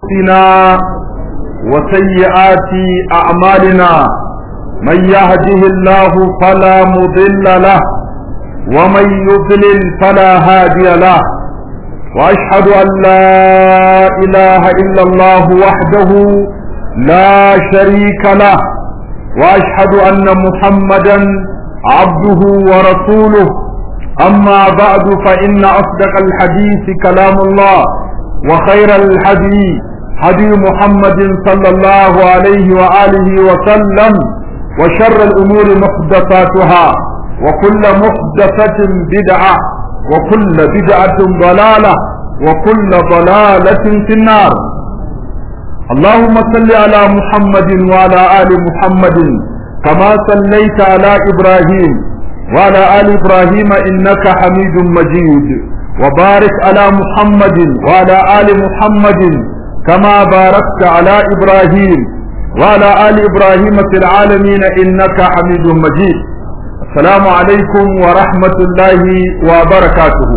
أنفسنا وسيئات أعمالنا من يهده الله فلا مضل له ومن يضلل فلا هادي له وأشهد أن لا إله إلا الله وحده لا شريك له وأشهد أن محمدا عبده ورسوله أما بعد فإن أصدق الحديث كلام الله وخير الحديث هدي محمد صلى الله عليه وآله وسلم وشر الأمور محدثاتها وكل محدثة بدعة وكل بدعة ضلالة وكل ضلالة في النار اللهم صل على محمد وعلى آل محمد كما صليت على إبراهيم وعلى آل إبراهيم إنك حميد مجيد وبارك على محمد وعلى آل محمد كما باركت على إبراهيم وعلى آل إبراهيم في العالمين إنك حميد مجيد السلام عليكم ورحمة الله وبركاته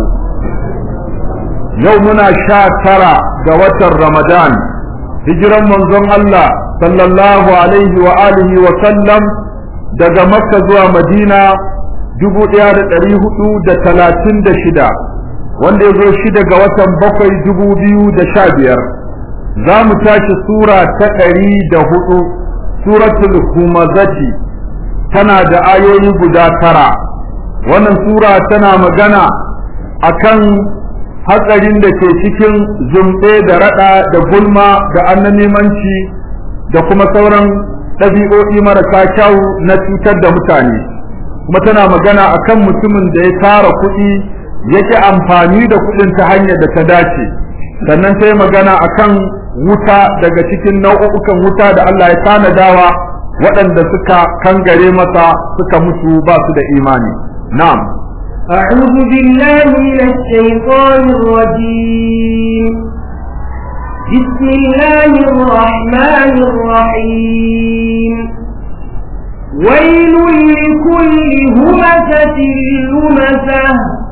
يومنا شاكرا جوة رمضان هجرا منظم الله صلى الله عليه وآله وسلم daga makka zuwa madina dubu ɗaya da ɗari hudu da talatin da shida wanda ya zo shida ga watan bakwai dubu biyu da sha biyar za mu tashi sura ta ɗari da hudu suratul humazati tana da ayoyi guda tara wannan sura tana magana akan hatsarin da ke cikin zumɗe da raɗa da gulma da annamimanci da kuma sauran ɗabi'o'i marasa kyau na cutar da mutane kuma tana magana akan mutumin da ya tara kuɗi yake amfani da kuɗin ta hanyar da ta dace sannan ta yi magana akan wuta daga cikin nau'ukan wuta da Allah ya tanadawa waɗanda suka kangare masa suka mutu ba su da imani na'am أعوذ بالله من الشيطان الرجيم بسم الله الرحمن الرحيم ويل لكل همزة لمزة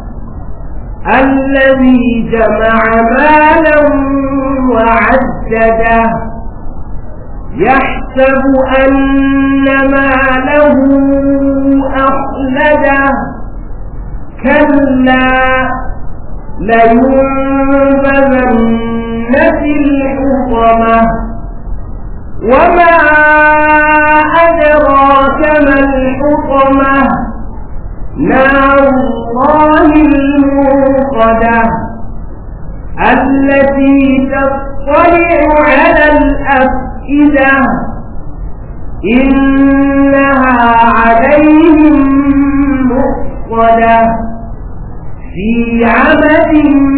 الذي جمع مالا وعدده يحسب أن ماله أخلده كلا لينبذن في الحطمة وما أدراك ما الحطمة نار الله الموقدة التي تطلع على الأفئدة إنها عليهم مؤصدة في عمد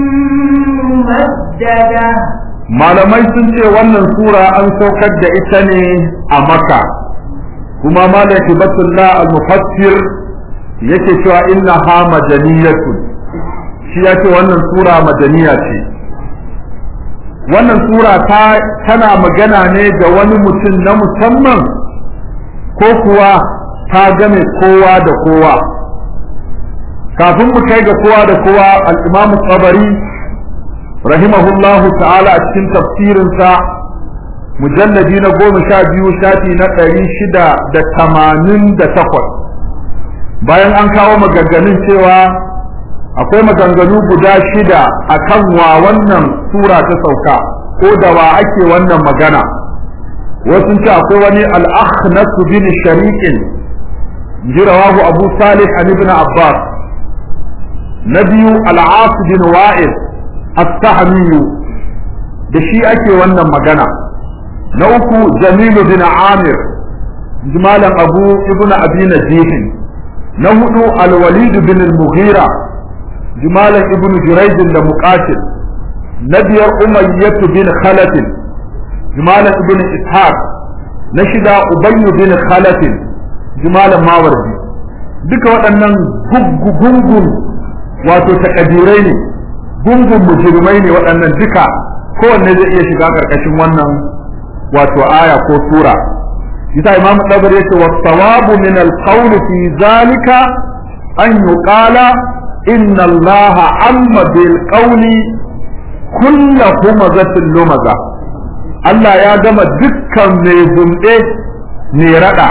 ممددة malamai sun ce wannan sura an saukar da ita ne a maka kuma malam kibatullah al-mufassir yake cewa inna ha madaniyatun shi ya ce wannan sura madaniya ce wannan sura ta tana magana ne da wani mutum na musamman ko kuwa ta game kowa da kowa kafin mu kai ga kowa da kowa al-imam tsabari rahimahullahu ta'ala a cikin tafsirinsa mujalladi na goma sha biyu shafi na ɗari shida da tamanin da takwas bayan an kawo maganganun cewa akwai maganganu guda shida a kan wa wannan sura ta sauka ko da wa ake wannan magana wasu ce akwai wani al'akhnasu bin shariqin jirawahu abu salih an ibn abbas na biyu al'as bin wa'il as-sahmi da shi ake wannan magana na uku jamilu bin amir jimalan abu ibn abi najihin na hudu al-walid bin al-mughira jimalan ibn jurayd da muqatil na biyar umayyah bin khalaf jimalan ibn ishaq na shida ubayy bin khalaf jimalan mawardi duka waɗannan gungun wato takadirai ne gungun mujrimai ne waɗannan duka kowanne zai iya shiga ƙarƙashin wannan wato aya ko sura yasa imam dabar yace wa sawabu min al-qawl fi zalika an yuqala inna allaha amma bil qawli kullu humazatin lumaza Allah ya gama dukkan mai zumbe mai rada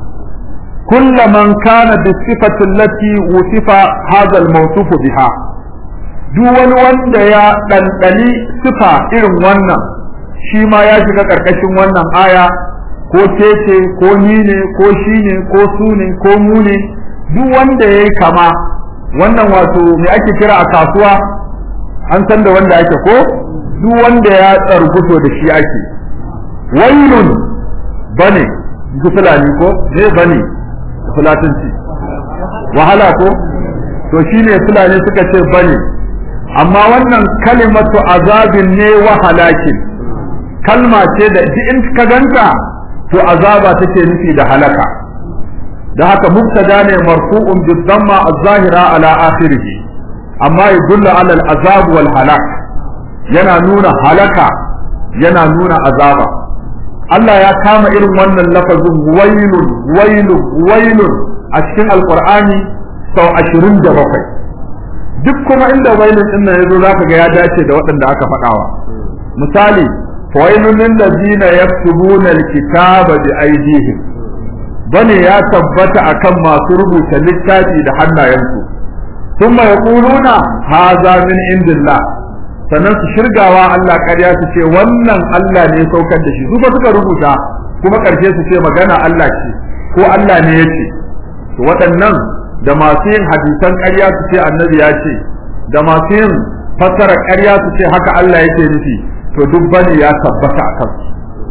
كل من كان بالصفة التي وصف هذا الموصوف بها duk wani wanda ya ɗanɗani sifa irin wannan shi ma ya shiga ƙarƙashin wannan aya ko ce ko ni ne ko shi ne ko su ne ko mu ne duk wanda ya yi kama wannan wato me ake kira a kasuwa an san da wanda ake ko duk wanda ya tsarguto da shi ake wailun bane ji fulani ko ne bane fulatanci wahala ko to shine fulani suka ce bane amma wannan kalimatu azabin ne wa halakin kalma ce da in ka ganta to azaba take nufi da halaka da haka mubtada ne marfu'un bi dhamma az-zahira ala akhirih amma yadullu ala al-azab wal halak yana nuna halaka yana nuna azaba Allah ya kama irin wannan lafazin wailun wailun wailun a cikin alqur'ani sau 27 duk kuma inda wailun din nan yazo zaka ga ya dace da waɗanda aka faɗawa misali fawailun lil ladina yaktubuna alkitaba bi aydihim bane ya tabbata akan masu rubuta littafi da hannayensu thumma yaquluna hadha min indillah sannan su shirgawa Allah ƙarya su ce wannan Allah ne saukar da shi su ba suka rubuta kuma ƙarshe su ce magana Allah ce ko Allah ne ya ce to waɗannan da masu yin hadisan ƙarya su ce annabi ya ce da masu yin fassara ƙarya su ce haka Allah yake nufi to duk bane ya tabbata a kansu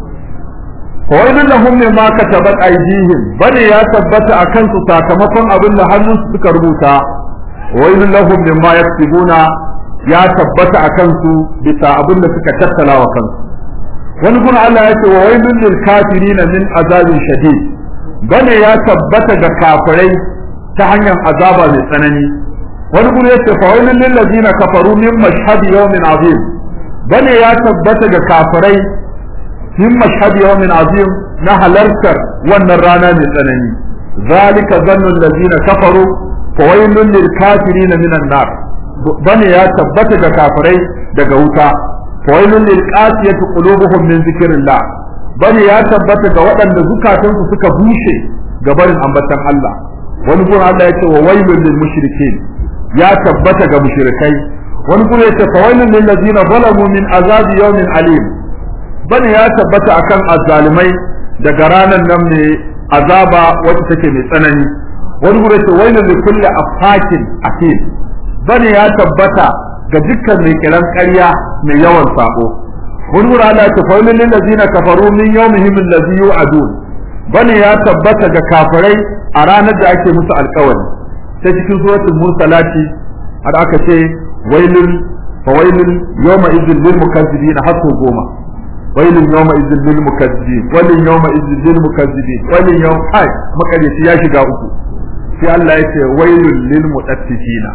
fawailun lahum mimma katabat aydihim bane ya tabbata a kansu sakamakon abin da hannunsu suka rubuta wailun lahum mimma yaktubuna ya tabbata a kansu bisa abin da suka tattala wa kansu wani kuma Allah ya ce wa wailun lil kafirin min azabin shadid bane ya tabbata ga kafirai ta hanyar azaba mai tsanani wani kuma ya ce fa wailun lil ladina kafaru min mashhad yawmin azim bane ya tabbata ga kafirai min mashhad yawmin azim na halartar wannan rana mai tsanani zalika zannu allazina kafaru fa wailun lil kafirin minan nar bane ya tabbata ga kafirai daga wuta fawailun lil qasiyati qulubuhum min zikrillah bane ya tabbata ga waɗanda zukatansu suka bushe ga barin ambatan Allah wani gurin Allah ya ce wa wailun lil mushrikeen ya tabbata ga mushrikai wani gurin ya ce fawailun lil ladina zalamu min azabi yawmin alim bane ya tabbata akan azzalimai daga ranan nan ne azaba wacce take mai tsanani wani gurin ya ce wailun li kulli afakin atim bane ya tabbata ga dukkan mai kiran ƙarya mai yawan sako wani wuri Allah ta faulin lil ladina kafaru min yawmihim allazi yu'adun bane ya tabbata ga kafirai a ranar da ake musu alƙawari ta cikin suratul mursalati har aka ce wailun fawailun yawma idzil lil mukazzibin hasu goma wailun yawma idzil lil mukazzibin wailun yawma idzil lil mukazzibin wailun yawm ai makarici ya shiga uku sai Allah ya ce wailun lil mutaffifina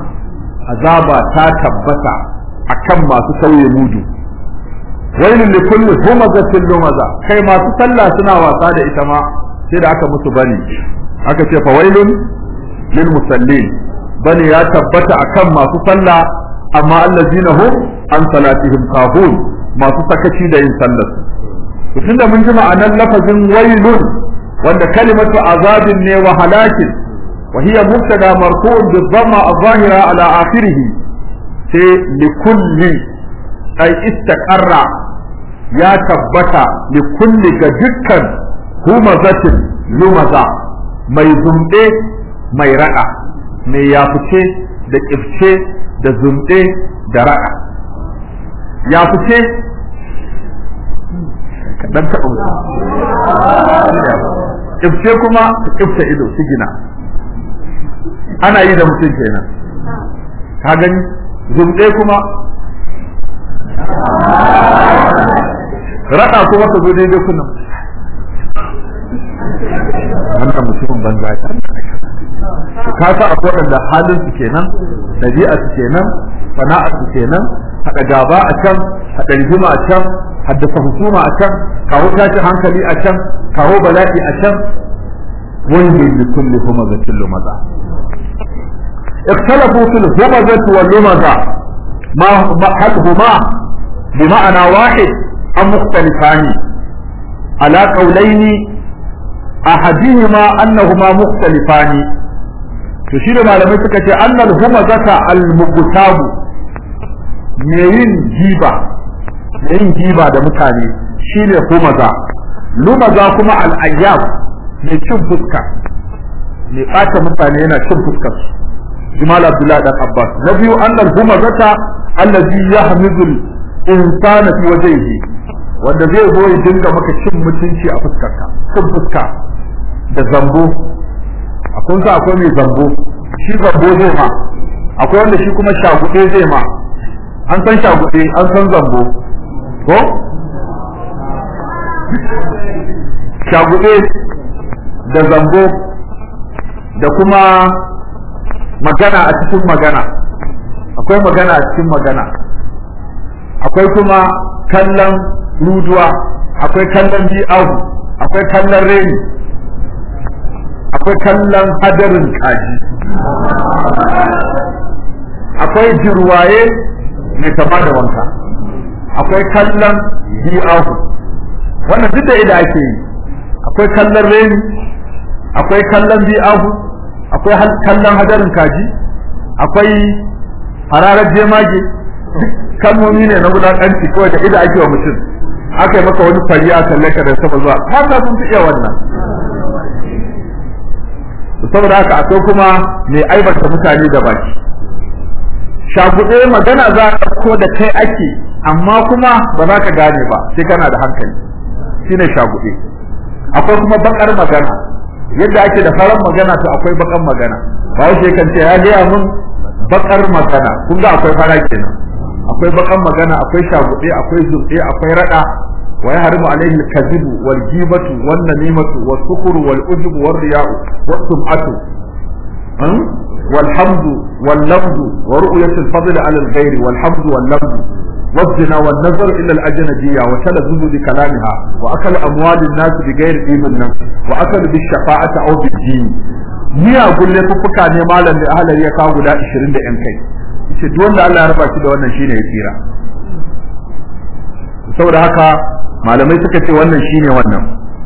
azaba ta tabbata akan masu sauye mudu wailun li kulli humazatin lumaza kai masu sallah suna wasa da ita ma sai da aka musu bani aka ce fa wailun lil musallin bani ya tabbata akan masu sallah amma allazina hum an salatihim kahun masu sakaci da yin sallar su tunda mun ji ma'anar lafazin wailun wanda kalimatu azabin ne wa halakin وهي مبتدا مرفوع بالضمة الظاهرة على آخره في لكل أي استقر يا تبتا لكل جدكا همزة لمزة mai zumɗe mai raɗa mai yafuce da ƙifce da zumɗe da raɗa yafuce kaɗan taɓa ƙifce kuma ƙifce ido su gina ana yi da mutum kenan ka gani zumɗe kuma raɗa kuma ka zo daidai kuna wannan mutumin banza ta ka sa akwai waɗanda halin su kenan ɗabi'a su kenan sana'a su kenan haɗa gaba a can haɗa rigima a can haddasa husuma a can kawo tashin hankali a can kawo bala'i a can wani da kulli kuma ga kullu maza اختلفوا في الهمزة واللمزة ما هل هما بمعنى واحد am mukhtalifani ala qawlaini ahadihima annahuma mukhtalifani to shi da malamai suka ce annal humazata al mugtabu me yin giba me yin giba da mutane shine humaza lumaza kuma al ayyab mai cin fuska mai ɓata mutane yana cin fuskar su jimal abdullahi dan abbas na biyu annal humazata allazi yahmizul insana fi wajhihi wanda zai zo ya dinga maka cin mutunci a fuskarka cin fuska da zambo akwai sa akwai mai zambo shi zambo zai ma akwai wanda shi kuma shagude zai ma an san shagude an san zambo ko shagude da zambo da kuma magana a cikin magana akwai magana a cikin magana akwai kuma kallon ruduwa akwai kallon bi'ahu akwai kallon reni akwai kallon hadarin kaji akwai jirwaye mai kama da wanka akwai kallon bi'ahu wannan duk da ida ake yi akwai kallon reni akwai kallon bi'ahu akwai kallon hadarin kaji akwai hararar jemage kalmomi ne na wulaƙanci kawai da ida ake wa mutum aka yi maka wani fari a kalle ka da sama zuwa haka sun fi iya wannan saboda haka akwai kuma mai aibata mutane da baki shaguɗe magana za a ɗauko da kai ake amma kuma ba za ka gane ba sai kana da hankali shine shaguɗe akwai kuma bakar magana yadda ake da farar magana to akwai bakar magana ba wace kan ce ya gaya mun bakar magana kun ga akwai fara kenan akwai bakar magana akwai shaguɗe akwai zurɗe akwai raɗa wa yahrimu alayhi al-kadhibu wal ghibatu wan namimatu was sukru wal ujubu war riya'u was sum'atu والحمد واللفظ ورؤية الفضل على الغير والحمد واللفظ والزنا والنظر إلى الأجنبية وتلذذ بكلامها وأكل أموال الناس بغير علم النفس وأكل بالشفاعة أو بالدين miya gulle fuffuka ne malam da ahalar ya kawo guda 20 da yan kai yace duk wanda Allah ya raba shi da wannan shine ya tsira saboda haka malamai suka ce wannan shine wannan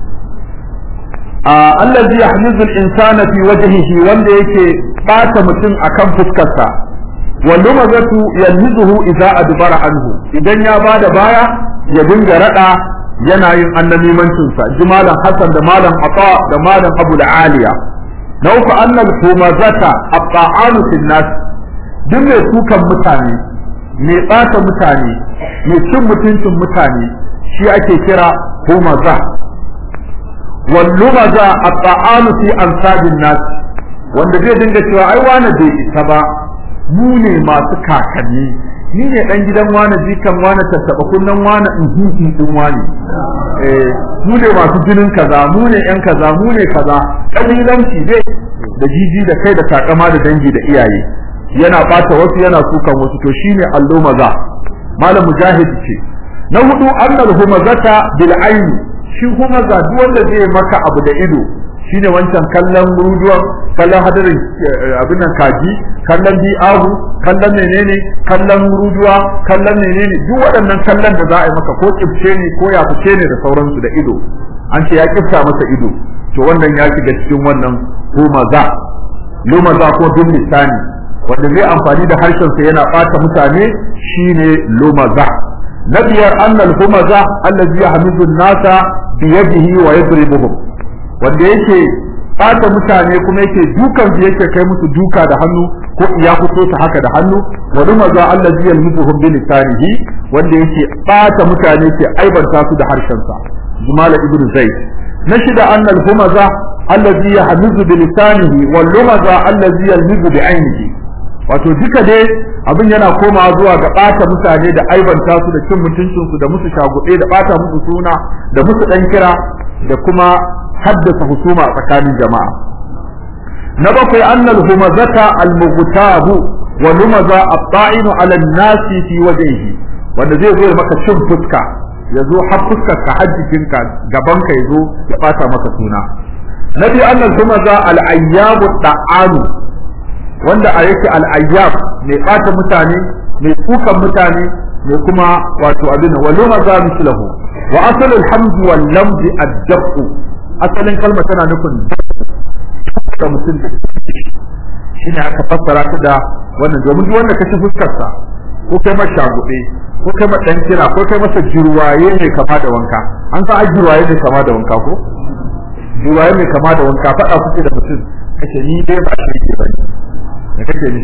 allazi yahmizu al-insana fi wajhihi wanda yake bata mutum akan fuskarsa wallu mazatu yalmizuhu idza adbara anhu idan ya bada baya ya dinga rada yana yin annamimancin sa jimalan hasan da malam ata da malam abu aliya na uku annal humazata aqa'anu fil nas duk mai sukan mutane mai bata mutane mai cin mutuncin mutane shi ake kira humaza wallumaza aqa'anu fi ansabin nas wanda zai dinga cewa ai wani bai isa ba mu ne masu kakanni ni ne dan gidan wani jikan wani tattaba kunnan wani inhihi din wani eh mu ne masu jinin kaza mu ne yan kaza mu ne kaza kabilanci dai da jiji da kai da takama da dangi da iyaye yana bata wasu yana sukan wasu to shine allo maza malam mujahid ce na hudu annal humazata bil aini shi humaza duk wanda zai maka abu da ido shine wancan kallon ruduwan kallon hadarin abin nan kaji kallon bi'ahu kallon menene kallon ruduwa kallon menene duk waɗannan kallon da za a yi maka ko kifce ne ko ya fice ne da sauransu da ido an ce ya kifta masa ido to wannan ya shiga cikin wannan humaza lumaza ko bin lisani wanda zai amfani da harshen sa yana ɓata mutane shine lumaza na biyar annal humaza allazi yahmidu an-nasa biyadihi wa yadribuhum wanda yake ɓata mutane kuma yake dukan su yake kai musu duka da hannu ko ya fito ta haka da hannu wa rumaza allazi yalmuzuhum bi lisanihi wanda yake ɓata mutane ke aibanta su da harshen sa jumala ibnu zaid na shida annal humaza allazi yahmizu bi lisanihi wal lumaza allazi yalmizu bi ainihi wato duka dai abin yana komawa zuwa ga ɓata mutane da aibanta su da cin mutuncinsu da musu shaguɗe da ɓata musu suna da musu ɗan kira da kuma haddasa husuma a tsakanin jama'a na bakwai annal humazata al-mughtabu wa lumaza at-ta'inu 'ala an-nasi fi wajhihi wanda zai zo maka cin fuska ya zo har fuskar ka hajjikinka gaban ka ya zo ya ɓata maka suna na biyu annal humaza al-ayyabu ta'anu wanda a yake al'ayyab mai ɓata mutane mai kukan mutane ne kuma wato abin wa luma za mislahu wa asal alhamd wal lamd ad-daf asalin kalma tana nufin da mutum da shine aka fassara ta da wannan domin duk wanda kace fuskar sa ko kai masa shagube ko kai masa dan kira ko kai masa jirwaye ne kama da wanka an san jirwaye ne kama da wanka ko jirwaye ne kama da wanka fada kuke da mutum kace ni dai ba shi ke bane da kake ni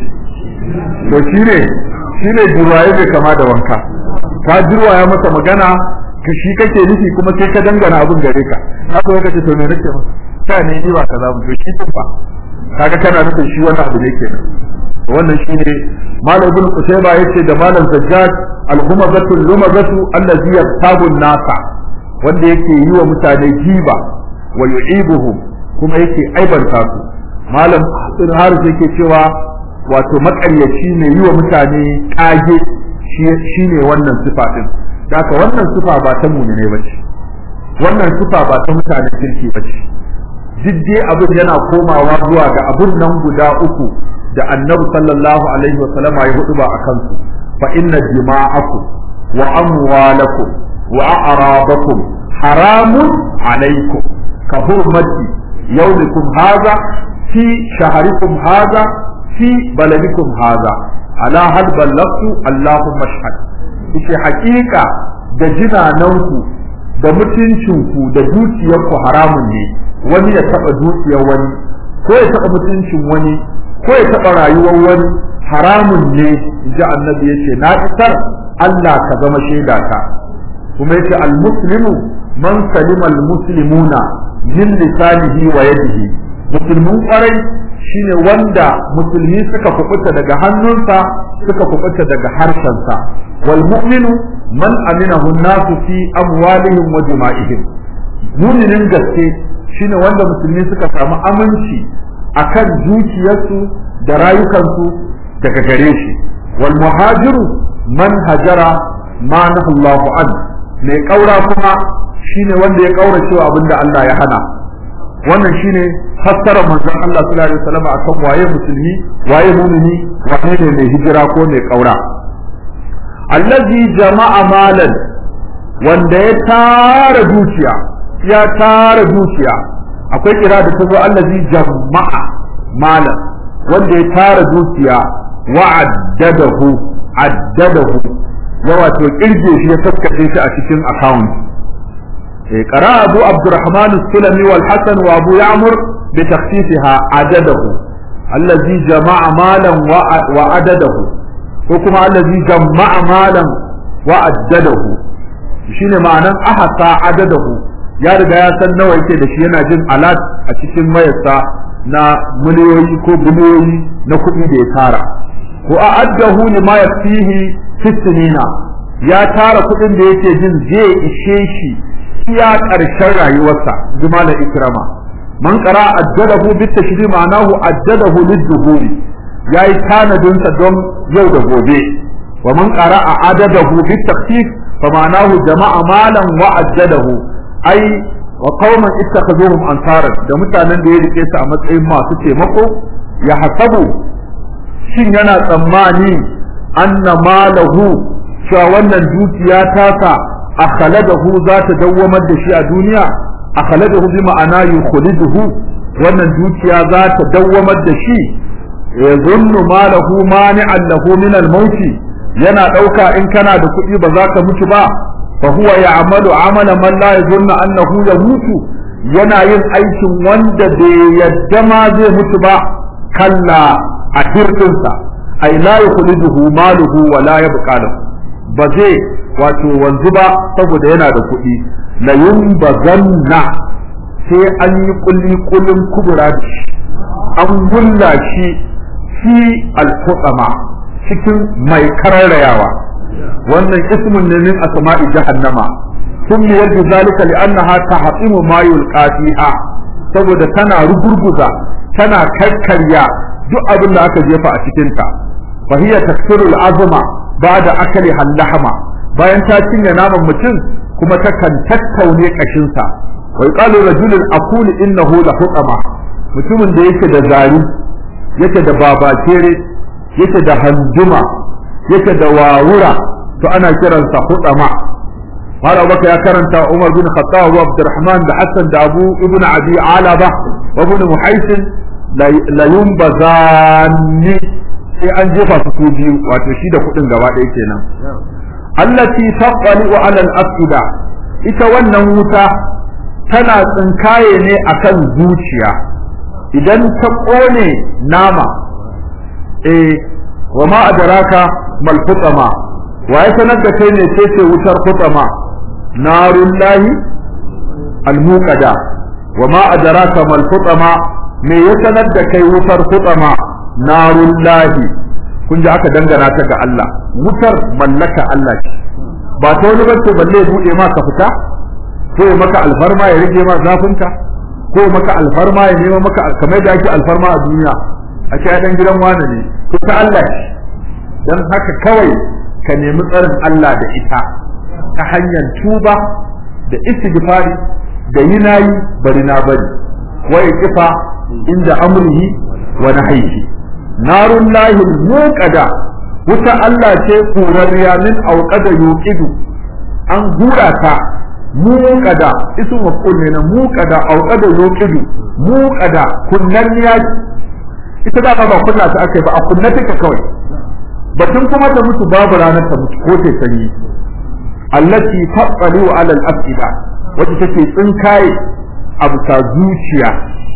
to shine shine jirwaye ne kama da wanka ka jirwaya masa magana ka shi kake nufi kuma sai ka dangana abin gare ka haka kace to me nake masa ka ne ni ba kaza mu to shi fa kaga kana nufin shi wani abu ne kenan wannan shine malam ibn qutayba yace da malam zajjaj al-humazatu lumazatu allazi yaqtabu nasa wanda yake yi wa mutane jiba wa yu'ibuhum kuma yake aibanta su malam ibn haris yake cewa wato makaryaci ne yi wa mutane kage shine wannan sifa din haka wannan sifa ba ta mu'mine bace wannan sifa ba ta mutane kirki bace duk dai abin yana komawa zuwa ga abin nan guda uku da annabi sallallahu alaihi wa sallama ya hudu ba akan su fa inna dima'akum wa amwalakum wa a'radakum haramun alaikum ka hurmati yawmikum hadha fi shahrikum hadha fi baladikum hadha ala hal ballagtu allahumma ashhad yace hakika da jinananku da mutuncinku da dukiyarku haramun ne wani ya taba dukiyar wani ko ya taba mutuncin wani ko ya taba rayuwar wani haramun ne ji annabi yace na isar Allah ka zama shaida ka kuma yace al-muslimu man salima al-muslimuna min lisanihi wa yadihi musulmin kwarai shine wanda musulmi suka kubuta daga hannunsa suka kubuta daga harshensa wal mu'minu man aminahu an-nasu fi amwalihim wa dima'ihim mu'minin gaske shine wanda musulmi suka samu aminci akan dukiyarsu da rayukansu daga gare shi wal muhajiru man hajara ma Allahu an mai kaura kuma shine wanda ya kaura cewa abinda Allah ya hana wannan shine fassara manzon Allah sallallahu alaihi wasallam akan waye musulmi waye mu'mini wane ne mai hijira ko mai kaura allazi jama'a malan wanda ya tara dukiya ya tara dukiya akwai kira da tazo allazi jama'a malan wanda ya tara dukiya wa addadahu addadahu ya wato kirge shi ya taskace shi a cikin account eh qara abu abdurrahman as-sulami wal hasan wa abu ya'mur bi takhfifha adadahu allazi jama'a malan wa adadahu ko kuma allazi jama'a malan wa addadahu shine ma'anan ahasa adadahu ya riga ya san nawa yake da shi yana jin alat a cikin wayarsa na miliyoyi ko biliyoyi na kuɗi da ya tara ko a addahu ne ma yafihi fitinina ya tara kuɗin da yake jin zai ishe shi iya ƙarshen rayuwarsa juma da ikrama man qara addadahu bit tashri ma'anahu addadahu lid-duhuri yayi tanadin sa don yau da gobe wa man qara adadahu bit takhfif fa ma'anahu jama'a malan wa addadahu ai wa qauman ittakhazuhum ansara da mutanen da ya rike su a matsayin masu taimako ya hasabu shin yana tsammani anna malahu cewa wannan dukiya tasa akhladahu za ta dawwamar da shi a duniya akhladahu bi ma'ana yukhliduhu wannan dukiya za ta dawwamar da shi yazunnu malahu mani'an lahu min al-maut yana dauka in kana da kuɗi ba za ka mutu ba فهو يعمل عمل من لا يظن أنه يموت yana yin aikin wanda bai yadda ma zai mutu ba kalla a hirɗinsa ai la yukhliduhu maluhu wa la yabqa lahu ba zai wato wanzu ba saboda yana da kuɗi la yumbazanna sai an yi kulli kullun kubura da shi an gulla shi fi al-qutama cikin mai kararrayawa wannan ismun ne min asma'i jahannama summiyar bi zalika li'annaha tahtimu ma yulqa fiha saboda tana rugurguza tana karkarya duk abin da aka jefa a cikin ta fa hiya taksirul azma ba'da akali hallahama bayan ta cinye naman mutum kuma ta kan tattaune kashin sa wa qalu rajulun aqulu innahu la hutama mutumin da yake da zari yake da babakere yake da hanjuma yake da wawura to ana kiransa hudama har abubakar ya karanta umar bin khattab wa abdurrahman da hassan da abu ibn abi alaba wa ibn muhaisin la yumbazani sai an jefa su su biyu wato shi da kudin gaba ɗaya kenan allati taqali wa ala al-afida ita wannan wuta tana tsinkaye ne akan zuciya idan ta kone nama eh wa ma adraka mal hutama wa ya sanar da kai ne ce wutar hutama narun lahi al muqada wa ma adraka mal hutama me ya sanar da kai wutar hutama narun lahi kun ji aka dangana ta ga Allah wutar mallaka Allah ce ba ta wani bace balle ya bude ma ka fita ko ya maka alfarma ya rage ma zafinka ko maka alfarma ya nema maka kamar da ake alfarma a duniya a ce dan gidan wani ne to ta Allah ce dan haka kawai ka nemi tsarin Allah da ita ta hanyar tuba da istighfari da yinayi bari na bari wa kifa inda amrihi wa nahyihi narun lahil muqada wuta Allah ce kurariya min auqada yuqidu an hura ta muqada isu maf'ul ne na muqada auqada yuqidu muqada kunnaniya ita da ba kunna ta akai ba a kunna take kawai batun kuma ta mutu babu ranar ta mutu ko ta sanyi allati taqalu ala al-afida wacce take tsinkaye abu ta zuciya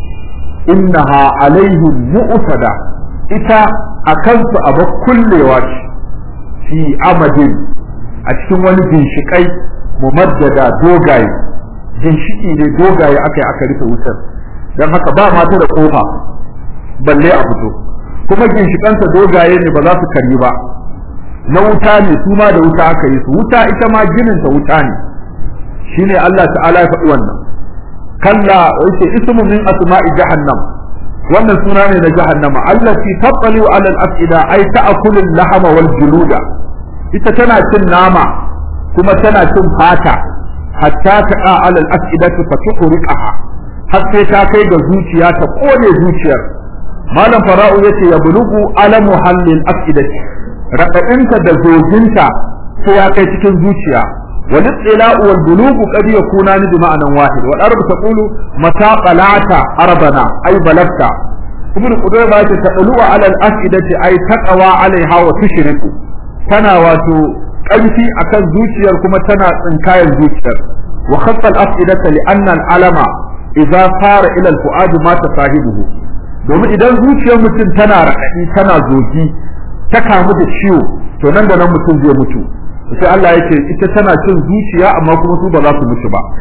innaha alaihim mu'tada ita a kansu abu kullewa ce fi amadin a cikin wani ginshiƙai mumaddada dogaye ginshiki ne dogaye aka yi aka rufe wutar don haka ba mata da kofa balle a fito kuma ginshiƙansa dogaye ne ba za su karyi ba na wuta ne su ma da wuta aka yi su wuta ita ma gininta wuta ne shine Allah ta'ala ya faɗi wannan kalla yace ismu min asma'i jahannam wannan suna ne na jahannama allati tattali ala al-afida ay ta'kulu al-lahama wal juluda ita tana cin nama kuma tana cin fata hatta ta'a ala al-afidati fa tuhriqaha har sai ta kai ga zuciya ta kone zuciyar malam fara'u yace ya bulugu alamu hallil afidati radadinta da zoginta sai ya kai cikin zuciya والاطلاع والبلوغ قد يكونان بمعنى واحد والعرب تقول متى طلعت أرضنا أي بلغت ابن قدامة تطلع على الأفئدة أي تقوى عليها وتشرك تنا واتو قلتي أكن زوجير كما تنا تنكاي الزوجير وخط الأفئدة لأن العلم إذا صار إلى الفؤاد مات صاحبه domin idan zuciyar mutum tana raɗaɗi tana zogi ta kamu da ciwo to nan da nan mutum zai mutu sai Allah yake ita tana cin zuciya amma kuma su ba za su mutu ba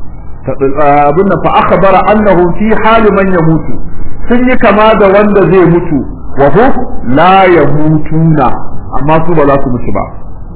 abin nan fa akhbara annahu fi hali man yamutu sun yi kama da wanda zai mutu wa hu la yamutuna amma su ba za su mutu ba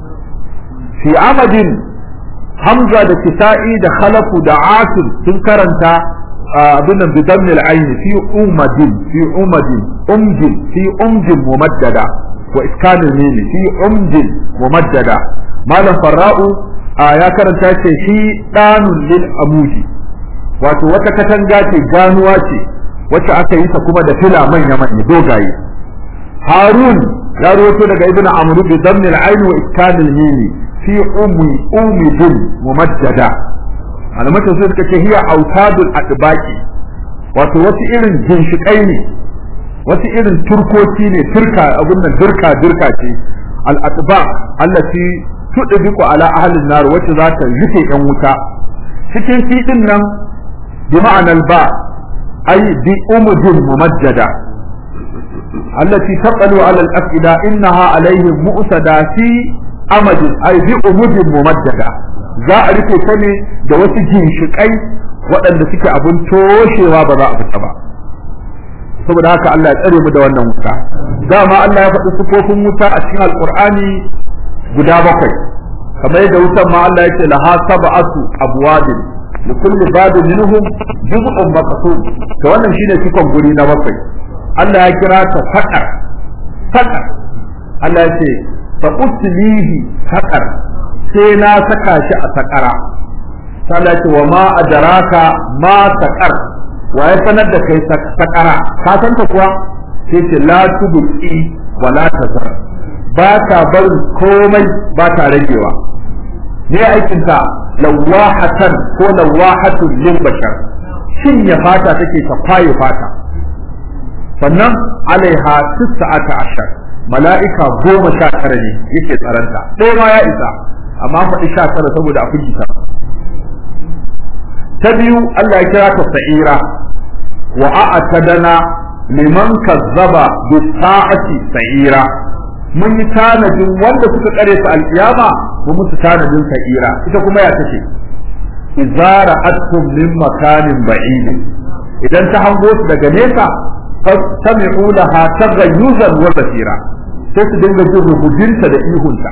fi amadin hamza da kisa'i da khalafu da asim sun karanta abin nan bidan al-ayn fi umadin fi umadin umjin fi umjin mumaddada wa iskanul mimi fi umjin mumaddada malam farra'u ya karanta ce shi danun lil amudi wato wata katanga ce ganuwa ce wacce aka yi ta kuma da fila manya manya dogaye harun ya rawaito daga ibnu amr bi damn al ayn wa iskan al mim fi ummi umidin mumaddada alamata sai suka ce hiya autadul adbaqi wato wasu irin ginshikai ne wasu irin turkoki ne turka abin nan dirka dirka ce al atbaq allati tudbiqu ala ahli an-nar wacce za ta rufe yan wuta cikin fiɗin nan bi ma'anar ba ay bi umudin mumajjada allati taqalu ala al-afida innaha alaihim mu'sada fi amadin ay bi umudin mumajjada za a rufe ta ne da wasu ginshikai waɗanda suke abin toshewa ba za a fita ba saboda haka Allah ya tsare mu da wannan wuta dama Allah ya faɗi sifofin wuta a cikin alqur'ani guda bakwai kamar yadda wutan ma Allah yake laha sab'atu abwabin li kulli babin minhum juz'un maqsum to wannan shine cikon guri na bakwai Allah ya kira ta faqar faqar Allah ya ce fa uslihi faqar sai na saka shi a sakara sai Allah ya ce wa ma adraka ma saqar wa ya sanar da kai sakara ka san ta kuwa sai ce la tubqi wa la tazar ba ta barin komai ba ta ragewa ne aikinta lawahatan ko lawahatun lil bashar cinye fata take ta kwaye fata sannan alaiha tis'ata ashar mala'ika goma sha tara ne yake tsaranta ɗaya ma ya isa amma faɗi sha tara saboda a firgita ta biyu Allah ya kira ta sa'ira wa a'tadana liman kazzaba bi sa'ati sa'ira mun yi tanadin wanda suka kare su alkiyama mu musu tanadin sa'ira ita kuma ya tace izara atum min makanin ba'id idan ta hango su daga nesa fastami'u laha taghayyuzan wa basira sai su dinga jin rubujinta da ihunta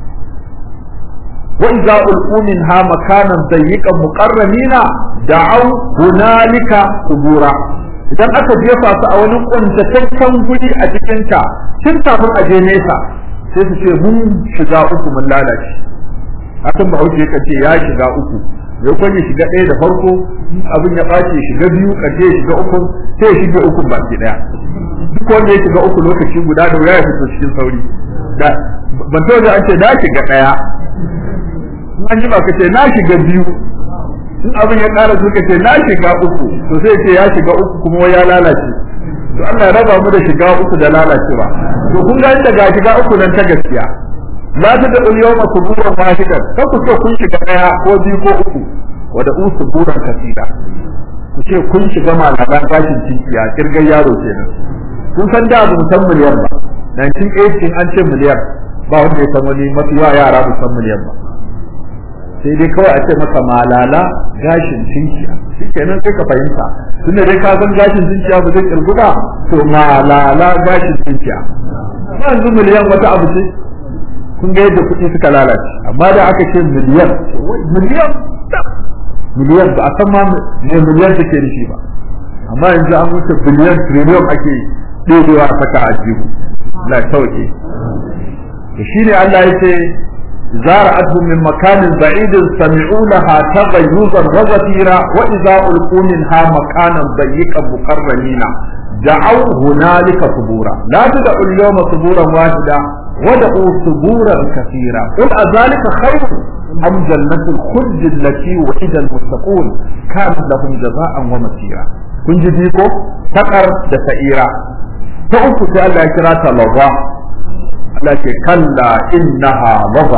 wa idza ulqu minha makanan dayyiqan muqarramina da'aw hunalika subura idan aka jefa su a wani kuntataccen guri a cikin ta tun kafin a je nesa sai su ce mun shiga uku mun lalace hakan ba hauke ka ce ya shiga uku ya kwanye shiga ɗaya da farko abin ya ɓace shiga biyu ƙarshe shiga uku sai ya shiga uku baki ɗaya duk wanda ya shiga uku lokaci guda da wuya ya fito cikin sauri da ban to da an ce na shiga ɗaya an ji ba ka ce na shiga biyu in abin ya ƙara suka ce na shiga uku to sai ce ya shiga uku kuma ya lalace to Allah ya raba mu da shiga uku da lalacewa to kun ga inda ga shiga uku nan ta gaskiya la ta da yawma suburan wahidan ka ku ce kun shiga daya ko biyu ko uku wa da usuburan kasida ku ce kun shiga malaman gashin cikiya kirgar yaro kenan kun san da mu san miliyan ba 1980 an ce miliyan ba wanda ya san wani mafiya yara mu san miliyan ba sai dai kawai a ce maka malala gashin cinkiya shikenan sai ka fahimta tunda dai ka san gashin cinkiya ba zai kirgu ba to malala gashin cinkiya ba yanzu miliyan wata abu ce kun ga yadda kuɗi suka lalace amma da aka ce miliyan miliyan miliyan ba a san ma me miliyan take nufi ba amma yanzu an wuce biliyan triliyon ake ɗebewa a saka a jihu la sauke to shine Allah ya ce زارعتهم من مكان بعيد سمعوا لها تغيظا وزفيرا واذا القوا منها مكانا ضيقا مقرنين دعوا هنالك ثبورا لا تدعوا اليوم ثبورا واحدا ودعوا ثبورا كثيرا قل أذلك خير أم جنة الخلد التي وعد المتقون كانت لهم جزاء ومسيرا kun ji ko takar da sa'ira ta uku sai Allah ya kira ta lawa Allah ce kalla innaha lawa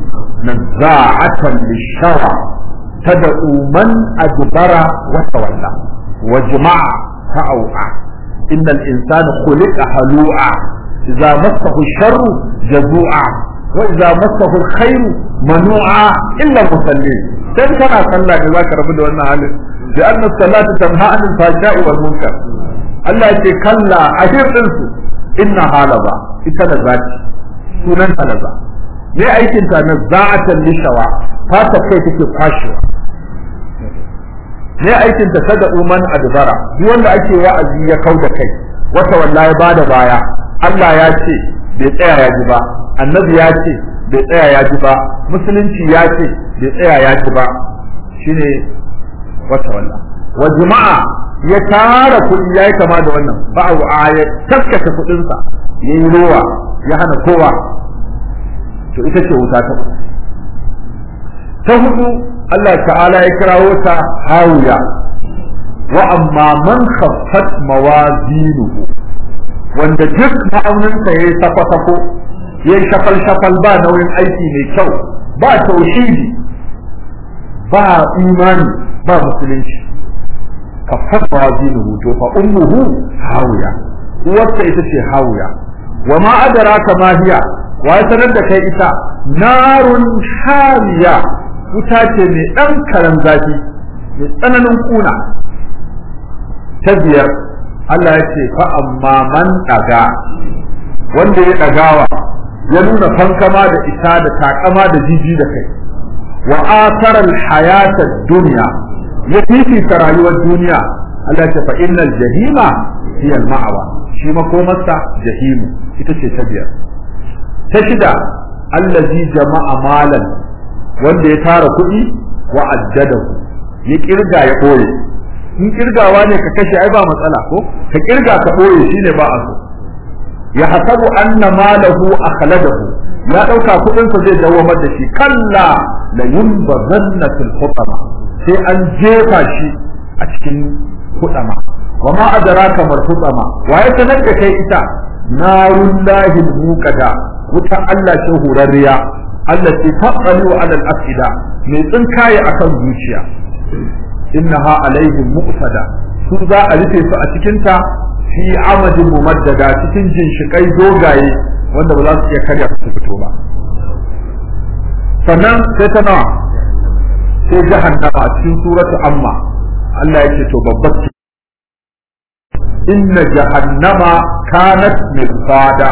nazza'atan lishawa tad'u man adbara wa tawalla wa jama'a fa'au'a innal insana khuliqa halu'a idza massahu sharru jazu'a wa idza massahu alkhairu manu'a illa musallin dan kana sallah ne zaka rabu da wannan halin da anna salata tanha anil fahsha'i wal munkar Allah ya ce kalla ahir din su inna halaba ita da zati sunan halaza me aikin ta na za'atan lishawa fata kai take kwashewa me aikin ta kada uman adbara duk wanda ake wa'azi ya kauda kai wata wallahi bada baya Allah ya ce bai tsaya ya ji ba annabi ya ce bai tsaya ya ji ba musulunci ya ce bai tsaya ya ji ba shine wata walla wa jama'a ya tara kuɗi ya yi kama da wannan ba a ya taskace kuɗinsa ya yi rowa ya hana kowa to ita ce wuta ta ta hudu Allah ta'ala ya kirawo ta hawiya wa amma man khaffat mawazinuhu wanda duk ma'auninsa ya yi safo-safo ya yi shafal-shafal ba nauyin aiki mai kyau ba tauhidi ba imani ba musulunci kafar mawazinuhu to fa ummuhu hawiya uwarsa ita ce hawiya wa ma adraka ma hiya wa ya sanar da kai ita narun hamiya wuta ce mai dan karan zafi mai tsananin kuna ta biyar Allah ya ce fa amma man daga wanda ya dagawa ya nuna fankama da ita da takama da jiji da kai wa athara al-hayata dunya ya fifita rayuwar duniya Allah ya ce fa innal jahima hiya al-ma'wa shi makomarsa jahimu ita ce ta biyar ta shida allazi jama'a malan wanda ya tara kuɗi wa addadahu ya kirga ya ɓoye in kirgawa ne ka kashe ai ba matsala ko ka kirga ka ɓoye shine ba a so ya hasabu anna malahu akhladahu ya dauka kudin sa zai dawamar da shi kalla la yunbazanna fil hutama sai an jefa shi a cikin hutama wa ma adraka mar hutama wa ya sanar da kai ita narullahi muqada wuta Allah ce hurarriya Allah ce taqalu ala al-afida mai tsinkaye akan zuciya innaha alaihim muqtada su za a rufe su a cikin ta fi amadin mumaddada cikin jinshikai dogaye wanda ba za su iya karya su fito ba sannan sai ta nawa sai jahannama a cikin suratu amma Allah yake to babbar ce inna jahannama kanat mirsada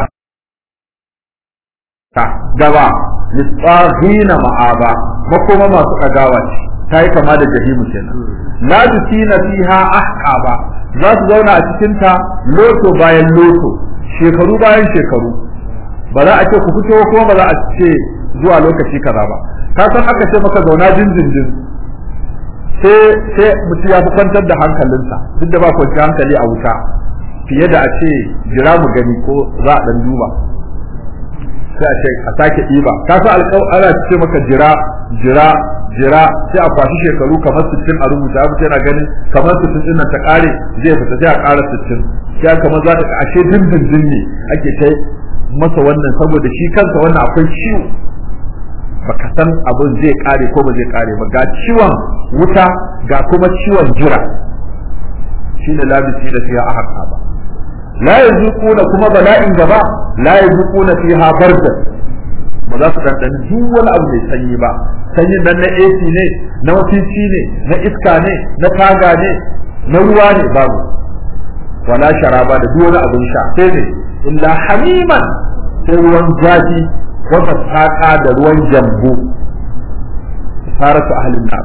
ta gaba litsahina ma'aba makoma masu kagawa ce ta yi kama da jahimu kenan la tusina fiha ahqaba za su zauna a cikin ta loto bayan loto shekaru bayan shekaru ba za a ce ku fito kuma ba za a ce zuwa lokaci kaza ba ka san aka ce maka zauna jinjinjin sai sai mutum ya fi kwantar da hankalinsa duk da ba kwanci hankali a wuta fiye da a ce jira mu gani ko za a dan duba sai a ce a sake ɗiba ka san ana ce maka jira jira jira sai a kwashi shekaru kamar sittin a rubuta abu yana ganin kamar sittin din nan ta kare zai fita sai a ƙara sittin sai kamar za ta ashe dindindin ne ake kai masa wannan saboda shi kansa wannan akwai ciwo baka san abin zai kare ko ba zai kare ba ga ciwon wuta ga kuma ciwon jira shine labisi da fiya ahaka ba la yazuquna kuma bala'in gaba la yazuquna fiha bardan ba za su dandani duk wani abu mai sanyi ba sanyin nan na AC ne na wafici ne na iska ne na taga ne na ruwa ne babu wala sharaba da duk wani abin sha sai ne illa hamiman sai ruwan zafi wata saƙa da ruwan jambu saratu ahlin nar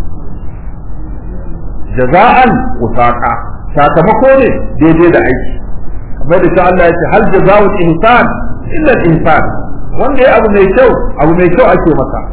jaza'an usaqa sakamako ne daidai da aiki kamar da shi Allah ya ce hal jaza'u ihsan illa ihsan wanda ya abu mai kyau abu mai kyau ake masa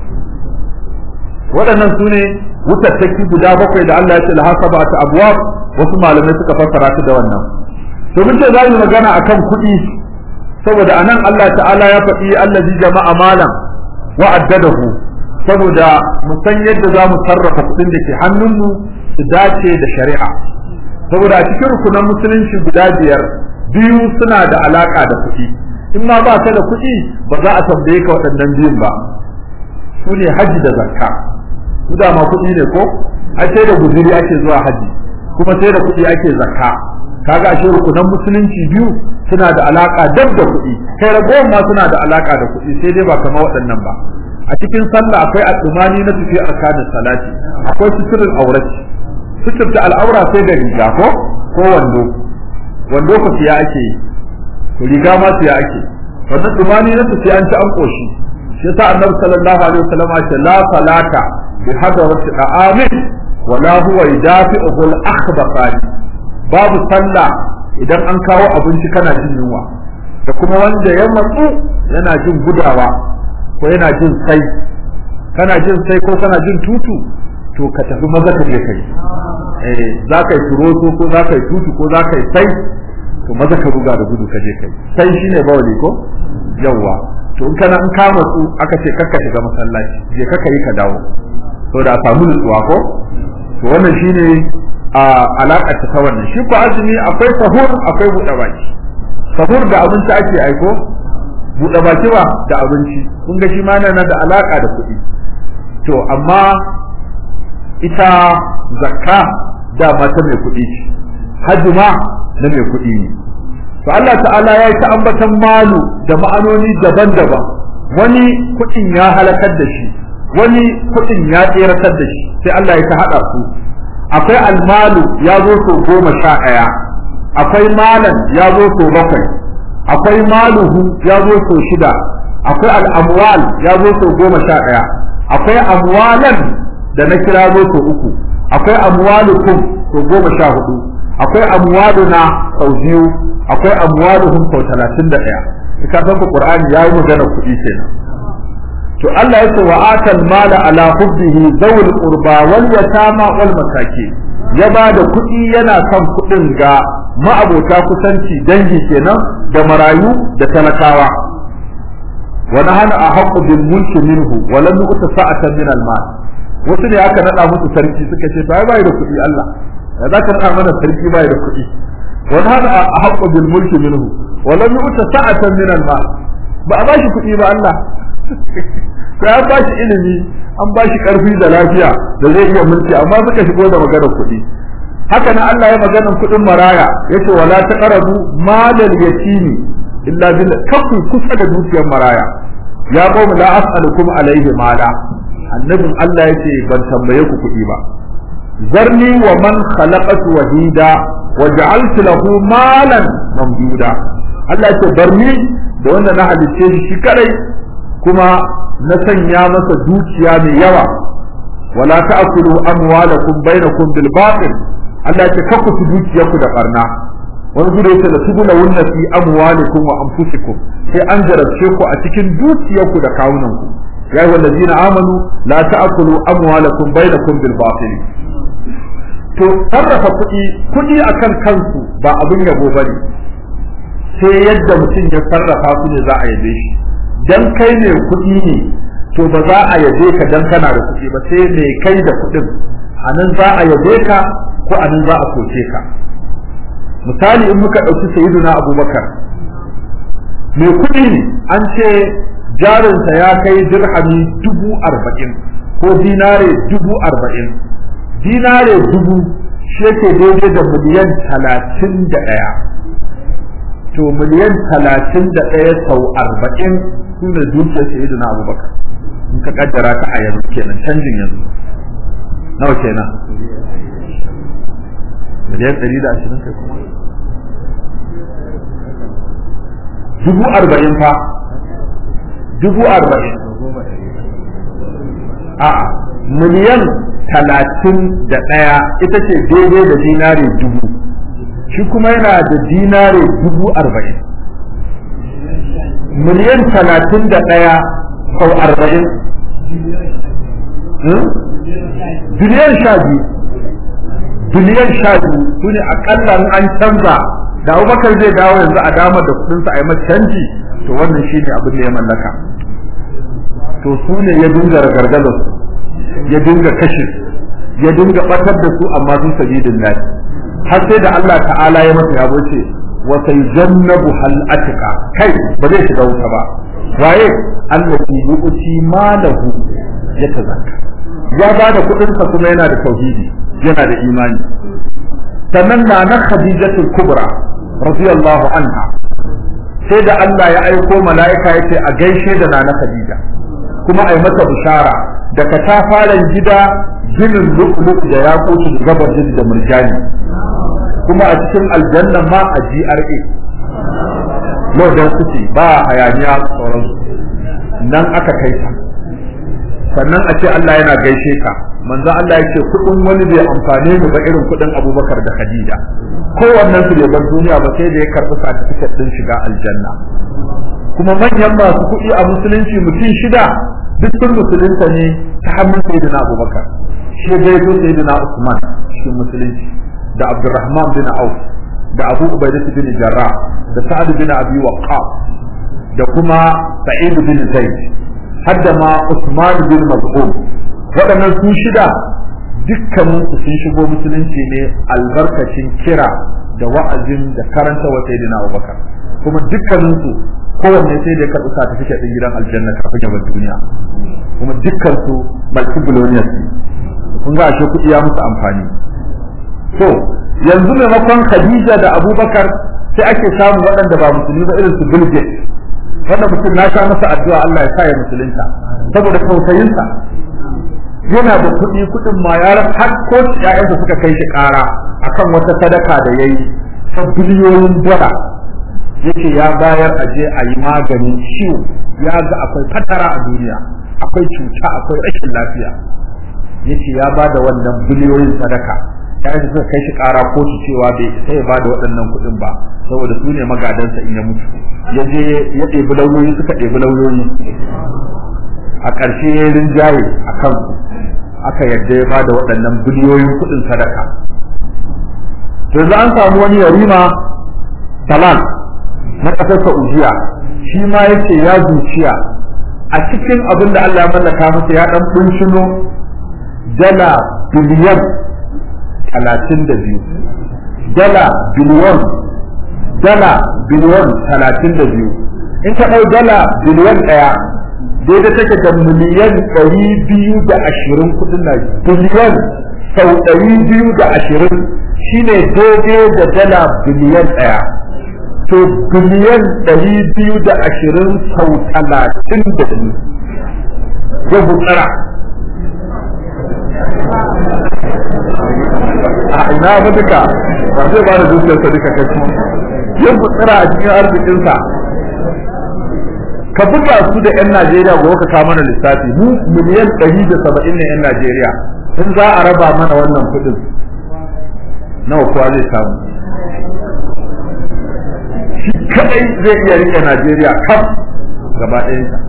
waɗannan su ne wutattaki guda bakwai da Allah ya ce lahasaba ta abwab wasu malamai suka fassara ta da wannan to mun ce za mu magana akan kuɗi saboda anan Allah ta'ala ya faɗi allazi jama'a malam wa addadahu saboda mu san yadda za mu sarrafa kuɗin da ke hannunmu su dace da shari'a saboda a cikin rukunan musulunci guda biyar biyu suna da alaka da kuɗi in ma ba ka da kuɗi ba za a tambaye ka waɗannan biyun ba su ne haji da zakka su da ma kuɗi ne ko a sai da guzuri ake zuwa haji kuma sai da kuɗi ake zakka kaga ashe rukunan musulunci biyu suna da alaka dab da kuɗi kai ragowar ma suna da alaka da kuɗi sai dai ba kamar waɗannan ba a cikin sallah akwai al'umani na tafi arkanin salati akwai suturin aurati suturta al'aura sai da riga ko ko wando wando ku siya ake yi to riga ma siya ake wannan dumani na tafi an ci an koshi shi yasa annabi sallallahu alaihi wasallam ya ce la salata bi hadarati da'amin wala huwa yudafi'uhu al-akhbathani babu sallah idan an kawo abinci kana jin yunwa da kuma wanda ya matsu yana jin gudawa ko yana jin sai kana jin sai ko kana jin tutu to ka tafi maza ka je kai eh za ka yi turoso ko za ka yi tutu ko za ka yi sai to maza ka ruga da gudu ka je kai sai shine bawali ko yawwa to in kana in ka matsu aka ce kakka shiga masallaci je kakka yi ka dawo to da samu nutsuwa ko to wannan shine a alaƙar ta ta wannan shi ko azumi akwai sahur akwai buɗe baki sahur da abinci ake aiko buɗe baki ba da abinci kun ga shi ma yana da alaƙa da kuɗi to amma ita zakka dama ta mai kuɗi ce hajji ma na mai kuɗi ne to Allah ta'ala ya yi ta ambatan malu da ma'anoni daban-daban wani kuɗin ya halakar da shi wani kuɗin ya tseratar da shi sai Allah ya ta haɗa su akwai almalu ya zo so goma sha ɗaya akwai malan ya zo so bakwai akwai maluhu ya zo so shida akwai al'amwal ya zo so goma sha ɗaya akwai amwalan da na kira zo so uku akwai amwalukum so goma sha hudu akwai amwaluna sau biyu akwai amwaluhum sau talatin da ɗaya ka san Qur'ani ya yi magana kuɗi kenan to Allah ya ce wa atal mala ala hubbihi zawul qurba wal yatama wal masakin ya ba da kuɗi yana son kuɗin ga ma'abota kusanci dangi kenan da marayu da talakawa wa nahana ahqqu bil mulki minhu wa lam yu'ta sa'atan min al mal wasu ne aka nada musu sarki suka ce to ai bai da kuɗi Allah ya za ka nada mana sarki bai da kuɗi wa nahana ahqqu bil mulki minhu wa lam yu'ta sa'atan min al mal ba a bashi kuɗi ba Allah sai an bashi ilimi an bashi karfi da lafiya da zai iya mulki amma suka shigo da maganar kuɗi haka nan Allah ya maganar kuɗin maraya yace wala taqrabu malal yatimi illa bil kafu kusa da dukiyar maraya ya qawmi la as'alukum alayhi mala annabin Allah yace ban tambaye ku kuɗi ba zarni wa man khalaqatu wahida wa ja'altu lahu malan mamduda Allah yace barni da wanda na halicce shi kadai kuma na sanya masa dukiya mai yawa wala ta'kulu amwalakum bainakum bil batil Allah ya ce kaku su dukiyarku da barna wani gudu yace la tubula wunna fi amwalikum wa anfusikum sai an jarabce ku a cikin dukiyarku da kawunanku ya yi wallazina amanu la ta'kulu amwalakum bainakum bil batil to sarrafa kuɗi kuɗi akan kansu ba abin yabo bane sai yadda mutum ya sarrafa su ne za a yabe shi dan kai ne kuɗi ne to ba za a yabe ka dan kana da kuɗi ba sai me kai da kuɗin a nan za a yabe ka ko a nan za a soke ka misali in muka ɗauki sayyiduna abubakar mai kuɗi ne an ce jarinsa ya kai dirhami dubu arba'in ko dinare dubu arba'in dinare dubu shi yake daidai da miliyan talatin da ɗaya to miliyan talatin da ɗaya sau arba'in su ne dukiyar sayyiduna abubakar in ka kaddara ta a yanzu kenan canjin yanzu nawa kenan miliyan ɗari da ashirin kai kuma dubu arba'in fa dubu arba'in a'a miliyan talatin da ɗaya ita ce daidai da dinare dubu shi kuma yana da dinare dubu arba'in miliyan talatin da ɗaya sau arba'in biliyan sha biyu biliyan sha biyu su ne akalla in an canza da abubakar zai dawo yanzu a damar da kudinsa a yi masa canji to wannan shi ne abin da ya mallaka to su ne ya dinga ragargazar su ya dinga kashe ya dinga batar da su amma sun sabidin lafi har sai da Allah ta'ala ya masa yabo ce wa sayjannabu hal atika kai ba zai shiga wuta ba waye allati yu'ti malahu yatazakka ya ba da kudinsa kuma yana da tauhidi yana da imani sannan na na khadijatul kubra radiyallahu anha sai da Allah ya aiko mala'ika yace a gaishe da nana khadija kuma ai mata bishara da katafaren gida ginin lu'lu' da ya kusu da gabar da murjani kuma a cikin aljanna ma a GRA Lodon City ba hayaniya sauransu nan aka kai ta sannan a ce Allah yana gaishe ka manzo Allah yake kudin wani bai amfane mu ba irin kudin Abubakar da Khadija kowannen su bai bar duniya ba sai da ya karbi certificate din shiga aljanna kuma manyan masu kuɗi a musulunci mutum shida duk sun musulunta ne ta hannun sayyidina Abubakar shi ya gaito sayyidina Usman cikin musulunci da Abdurrahman bin Auf da Abu Ubaidah bin Jarrah da Sa'ad bin Abi Waqqas da kuma Sa'id bin Zaid hadda ma Usman bin Maz'un waɗannan su shida dukkanin su sun shigo musulunci ne albarkacin kira da wa'azin da karanta wa sayyidina Abubakar kuma dukkanin su kowanne sai da ya karɓi certificate din gidan aljanna kafin ya bar duniya kuma dukkan su multi billionaires kun ga ashe kuɗi ya musu amfani to yanzu maimakon Khadija da Abubakar sai ake samu waɗanda ba musulmi ba irin su Bill Gates wanda mutum na sha masa addu'a Allah ya sa ya musulunta saboda tausayinsa yana da kuɗi kuɗin ma ya har ko ƴaƴansa suka kai shi ƙara akan wata sadaka da yayi ta biliyoyin dala yace ya bayar a je a yi maganin ciwo ya ga akwai fatara a duniya akwai cuta akwai rashin lafiya yace ya ba da wannan biliyoyin sadaka ƴaƴansa suka kai shi ƙara kotu cewa bai isa ya ba da waɗannan kuɗin ba saboda su ne magadansa in ya mutu ya je ya ɗebi lauyoyi suka ɗebi lauyoyi a ƙarshe ya rinjaye a kansu aka yadda ya bada waɗannan biliyoyin kuɗin sadaka to yanzu an samu wani yarima salal na ƙasar Saudiya shi ma yace ya zuciya a cikin abin da Allah ya mallaka masa ya dan bunshino dala biliyan talatin da biyu dala biliyan dala biliyan talatin da biyu in ka ɗau dala biliyan ɗaya daidai take da miliyan ɗari biyu da ashirin kuɗin na biliyan sau ɗari biyu da ashirin shine daidai da dala biliyan ɗaya to biliyan ɗari biyu da ashirin sau talatin da biyu ya gutsara a ina ba duka ba zai ba da zuciyarsa duka kashi ya gutsara a cikin arzikinsa ka buga su da 'yan Najeriya gobe ka kawo mana lissafi mu miliyan ɗari da saba'in ne 'yan Najeriya in za a raba mana wannan kuɗin nawa kowa zai samu shi kadai zai iya rike Najeriya kaf gaba ɗayansa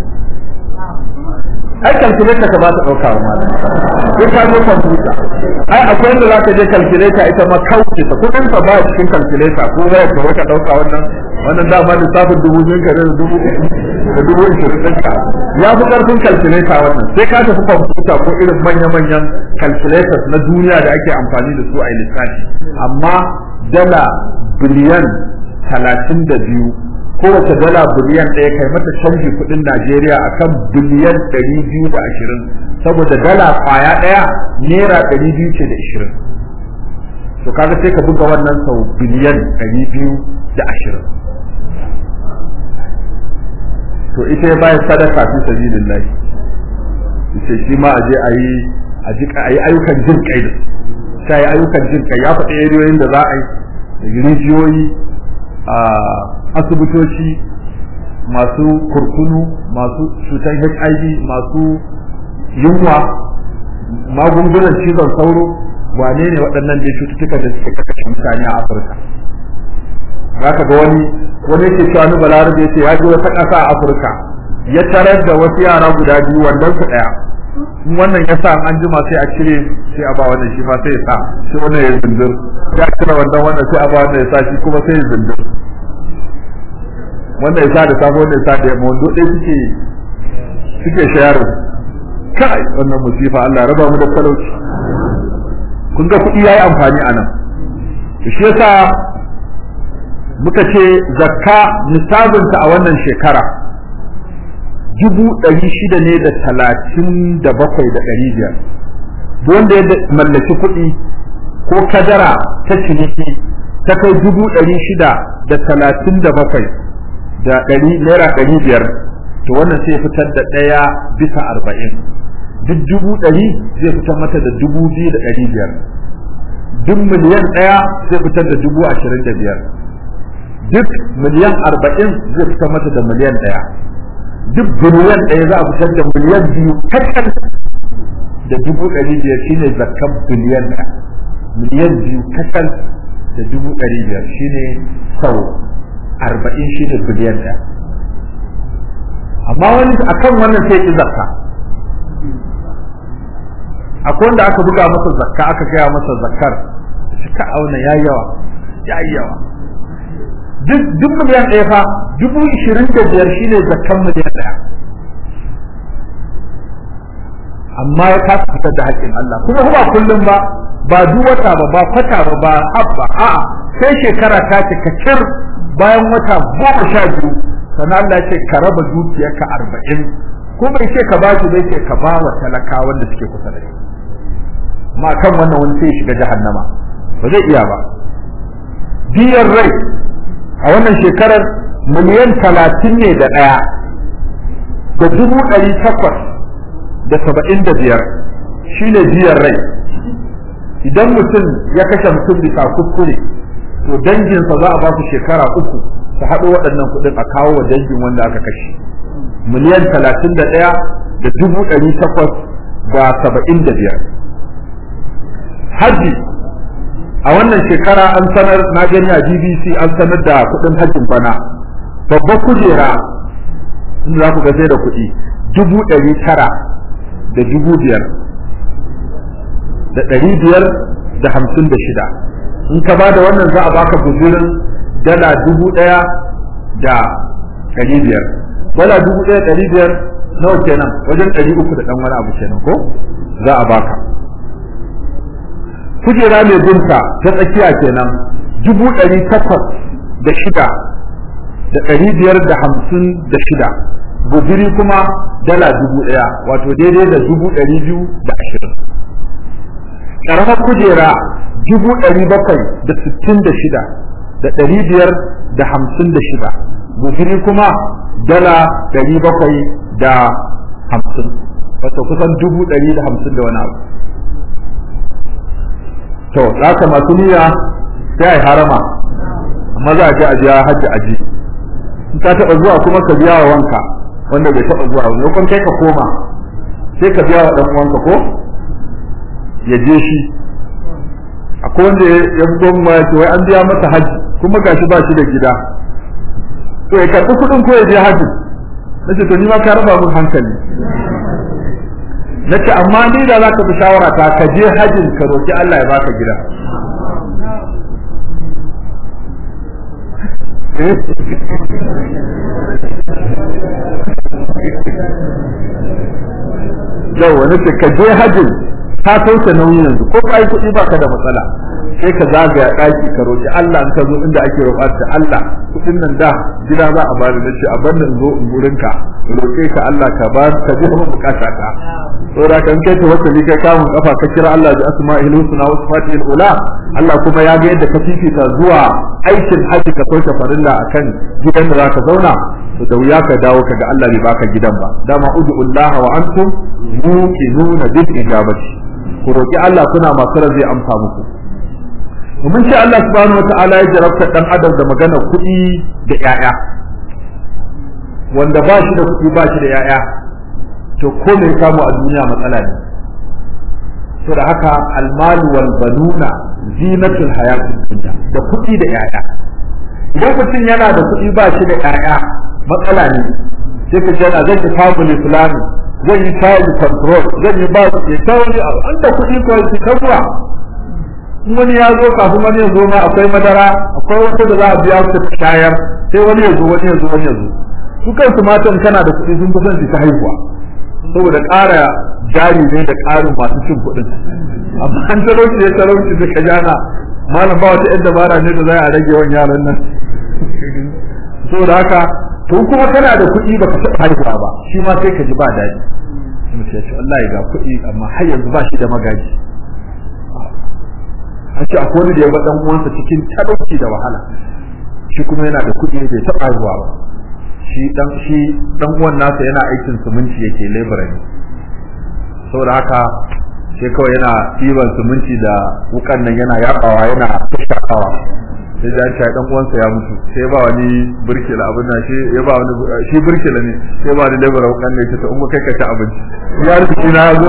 ai calculator ka ba ta ɗauka wa malam sai ka zo computer ai akwai inda za ka je calculator ita ma kauce ta kudin ka ba cikin calculator ko waya ka wata ɗauka wannan wannan dama lissafin dubu biyu ka da dubu da dubu ishirin ɗinka ya fi ƙarfin calculator wannan sai ka tafi computer ko irin manya-manyan calculators na duniya da ake amfani da su a lissafi amma dala biliyan talatin da biyu kowace dala biliyan ɗaya kai mata canji kuɗin Najeriya akan biliyan ɗari biyu da ashirin saboda dala ƙwaya ɗaya naira ɗari biyu ce da ashirin to kaga sai ka buga wannan sau biliyan ɗari biyu da ashirin to ita ya bayar sadaka fi sabilillah ita shi ma a je a yi a yi ayyukan jin kai da sai ayyukan jin kai ya faɗi eriyoyin da za a yi da rijiyoyi a asibitoci masu kurkunu masu cutar hiv masu yunwa magungunan cizon sauro wane ne waɗannan da cututtuka da suke kashe mutane a afirka za ka ga wani wani yake cewa ni balarabe ya ce ya je wata ƙasa a afirka ya tarar da wasu yara guda biyu wandon su ɗaya in wannan ya sa an jima sai a cire sai a ba wannan shi ma sai ya sa sai wannan ya zindir ya cire wandon wannan sai a ba wannan ya sa shi kuma sai ya zindir wannan ya sa da safe wannan ya sa da yamma wando ɗaya suke suke shayar kai wannan musifa Allah raba mu da talauci kun ga kuɗi yayi amfani a nan shi yasa muka ce zakka nisabinta a wannan shekara dubu ɗari shida ne da talatin da bakwai da ɗari biyar wanda ya mallaki kuɗi ko kadara ta ciniki ta kai dubu ɗari shida da talatin da bakwai da ɗari naira ɗari biyar to wannan sai fitar da ɗaya bisa arba'in duk dubu ɗari zai fitar mata da dubu biyu da ɗari biyar duk miliyan ɗaya zai fitar da dubu ashirin da biyar duk miliyan arba'in zai fitar mata da miliyan ɗaya duk biliyan ɗaya za a fitar da miliyan biyu kacal da dubu ɗari biyar shine zakkan biliyan ɗaya miliyan biyu kacal da dubu ɗari biyar shine sau arba'in shine biliyan ɗaya amma wani akan wannan sai ki zakka akwai wanda aka buga masa zakka aka gaya masa zakkar shi ka auna ya yawa ya yawa duk duk miliyan ɗaya fa dubu ishirin da biyar shine zakkan miliyan ɗaya amma ya kasa fitar da haƙƙin Allah kuma ba kullum ba ba duk wata ba ba kwata ba ba habba a'a sai shekara ta cika kir bayan wata goma sha biyu sannan Allah ce ka raba dukiyarka arba'in ko bai ce ka ba shi bai ce ka ba wa talaka wanda suke kusa da shi ma kan wannan wani sai shiga jahannama ba zai iya ba biyar rai a wannan shekarar miliyan talatin ne da ɗaya da dubu ɗari takwas da saba'in da biyar shine biyar rai idan mutum ya kashe mutum bisa kuskure to danginsa za a ba su shekara uku su haɗo waɗannan kuɗin a kawo wa dangin wanda aka kashe miliyan talatin da ɗaya da dubu ɗari takwas da saba'in da biyar hajji a wannan shekara an sanar na gani a bbc an sanar da kuɗin hajjin bana babbar kujera in za ku ga sai da kuɗi dubu ɗari tara da dubu biyar da ɗari biyar da hamsin da shida in ka ba da wannan za a baka guzurin dala dubu ɗaya da ɗari biyar dala dubu ɗaya ɗari biyar nawa kenan wajen ɗari uku da ɗan wani abu kenan ko za a baka kujera mai binta ta tsakiya kenan dubu ɗari takwas da shida da ɗari biyar da hamsin da shida guziri kuma dala dubu ɗaya wato daidai da dubu ɗari biyu da ashirin ƙaramar kujera dubu ɗari bakwai da sittin da shida da ɗari biyar da hamsin da shida guziri kuma dala ɗari bakwai da hamsin wato kusan dubu ɗari da hamsin da wani abu to za ka masu niyya sai a yi harama amma za a je a biya hajji aji in ka taɓa zuwa kuma ka biya wa wanka wanda bai taɓa zuwa wani kun kai ka koma sai ka biya wa ɗan uwanka ko ya je shi akwai wanda ya zo ma ya ce wai an biya masa hajji kuma gashi ba shi da gida to ya karɓi kuɗin ko ya je hajji na ce to ni ma ka raba mun hankali na ce amma ni da za ka fi shawara ta ka je hajjin ka roki Allah ya baka gida yau wani ce ka je hajjin ka sauke nauyi yanzu ko ka yi kuɗi baka da matsala sai ka zagaya ɗaki ka roki Allah in ka zo inda ake roƙar ta Allah kuɗin nan da gida za a bani na ce a bar in zo in gurin ka roƙe ka Allah ka ba ka ji mun bukata ta saboda kan kai ta wata kai kamun kafa ka kira Allah bi asma'il husna wa sifatil ula Allah kuma ya ga yadda ka fifita zuwa aikin haji ka sauke farilla akan gidan da zaka zauna to da wuya ka dawo kaga Allah bai baka gidan ba dama ud'ullah wa antum muqinuna bil ijabati ku roki Allah kuna masu zai amsa muku mun ce Allah subhanahu wataala ya jarabta dan adam da magana kuɗi da ƴaƴa wanda ba shi da kuɗi ba shi da ƴaƴa to ko mai samu a duniya matsala ne to da haka almalu wal banuna zinatul hayatid dunya da kuɗi da ƴaƴa idan mutum yana da kuɗi ba shi da ƴaƴa matsala ne sai ka jana zan yi family planning zan yi child control zan yi ba su ke sauri an da kuɗi ko shi kabuwa wani ya zo kafin wani ya zo ma akwai madara akwai wata da za a biya su shayar sai wani ya zo wani ya zo wani ya zo su kansu matan kana da kuɗi sun fi son su ta haihuwa saboda ƙara jari ne da ƙarin masu cin kuɗin amma an talauci ya talauci da ka jana malam ba wata yan dabara ne da za a rage yawan yaran nan saboda haka to kuma kana da kuɗi baka taɓa haihuwa ba shi ma sai ka ji ba daɗi mutum ya ce Allah ya ga kuɗi amma har yanzu ba shi da magaji an ce akwai wani da ya ga dan uwansa cikin talauci da wahala shi kuma yana da kuɗi bai taɓa haihuwa ba shi dan shi dan uwan nasa yana aikin suminci yake labor ne saboda haka sai kawai yana ɗiban suminci da wukan nan yana yabawa yana tushakawa sai da shi dan uwansa ya mutu sai ba wani burkila abin nan shi ya ba wani shi burkila ne sai ba wani labor wukan ne ta umma kai ka ci abinci ya rubuci na zo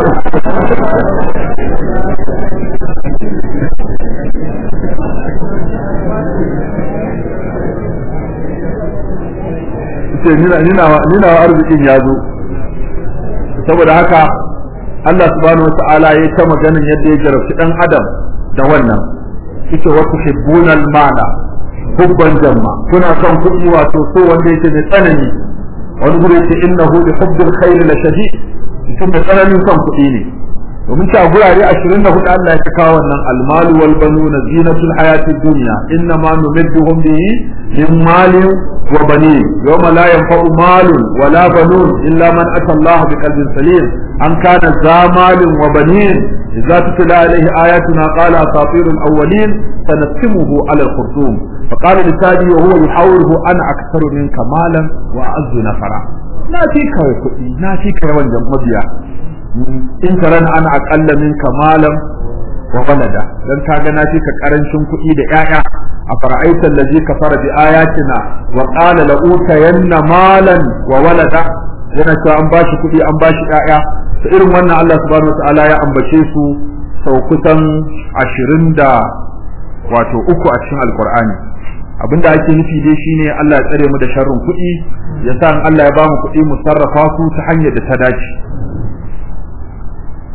ce nina wa arzikin ya zo saboda haka Allah subhanahu wa ta'ala ya ta maganin yadda ya jarabci dan adam da wannan ita wa tuhibbuna al-mala hubban jamma kuna son kuɗi wato so wanda yake da tsanani wani gure yake innahu li hubbil khair la shadid mutum da tsananin son kuɗi ne domin ta gurare 24 Allah ya kawo wannan almalu wal banuna zinatul hayati dunya inna ma numidduhum bihi min malin wa banin yawma la yanfa'u malun wala banun illa man ata Allah biqalbin salim an kana za malin wa banin idza tutla alayhi ayatuna qala asatirul awwalin sanasimuhu ala al-khurtum فقال لسادي وهو يحاوره انا اكثر منك مالا واعز نفرا na fi ka kuɗi na fi ka yawan mabiya in taran ana aƙalla min kamalan wa walada dan kaga na fi ka karancin kuɗi da ƴaƴa a fara'aita allazi kafara bi ayatina wa qala la utayanna malan wa walada yana cewa an bashi kuɗi an bashi ƴaƴa to irin wannan Allah subhanahu wataala ya ambace su sau kusan ashirin da wato uku a cikin alkur'ani abinda ake nufi dai shine Allah ya tsare mu da sharrin kuɗi ya sa Allah ya ba mu kuɗi mu sarrafa su ta hanyar da ta dace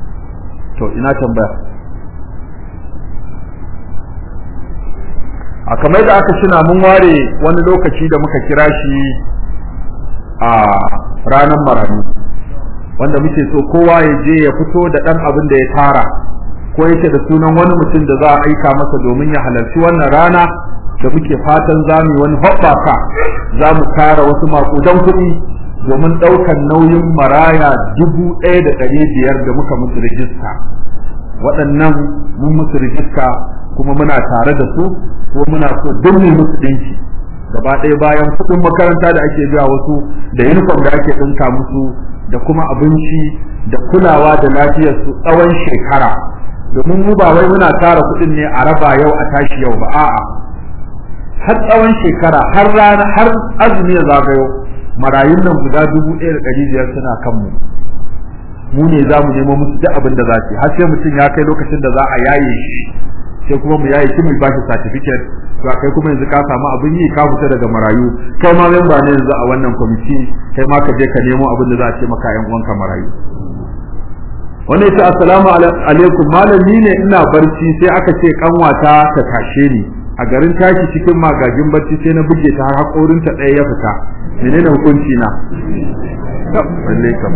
to ina tambaya a kamar da aka shina mun ware wani lokaci da muka kira shi a ranar marani wanda muke so kowa ya je ya fito da ɗan abin da ya tara ko yake da sunan wani mutum da za a aika masa domin ya halarci wannan rana da muke fatan za mu wani hoɓɓaka za mu tara wasu maƙudan kuɗi domin ɗaukar nauyin maraya dubu ɗaya da ɗari biyar da muka musu rijista waɗannan mun musu rijista kuma muna tare da su ko muna so duk mu musu ɗinki gaba ɗaya bayan kuɗin makaranta da ake biya wasu da uniform da ake ɗinka musu da kuma abinci da kulawa da lafiyar su tsawon shekara domin mu ba wai muna tara kuɗin ne a raba yau a tashi yau ba a'a har tsawon shekara har rana har azumi ya zagayo marayun nan guda dubu ɗaya da ɗari biyar suna kanmu mu ne za mu nemo musu duk abin da za su har sai mutum ya kai lokacin da za a yaye shi sai kuma mu yaye shi mu ba shi certificate to kai kuma yanzu ka samu abin yi ka fita daga marayu kai ma memba ne yanzu a wannan kwamiti kai ma ka je ka nemo abin da za a ce maka yan uwanka marayu wannan yace assalamu alaikum malami ne ina barci sai aka ce kanwata ta tashe ni a garin tashi cikin magagin barci sai na buge ta har hakorin ta ɗaya ya fita menene hukunci na balle kan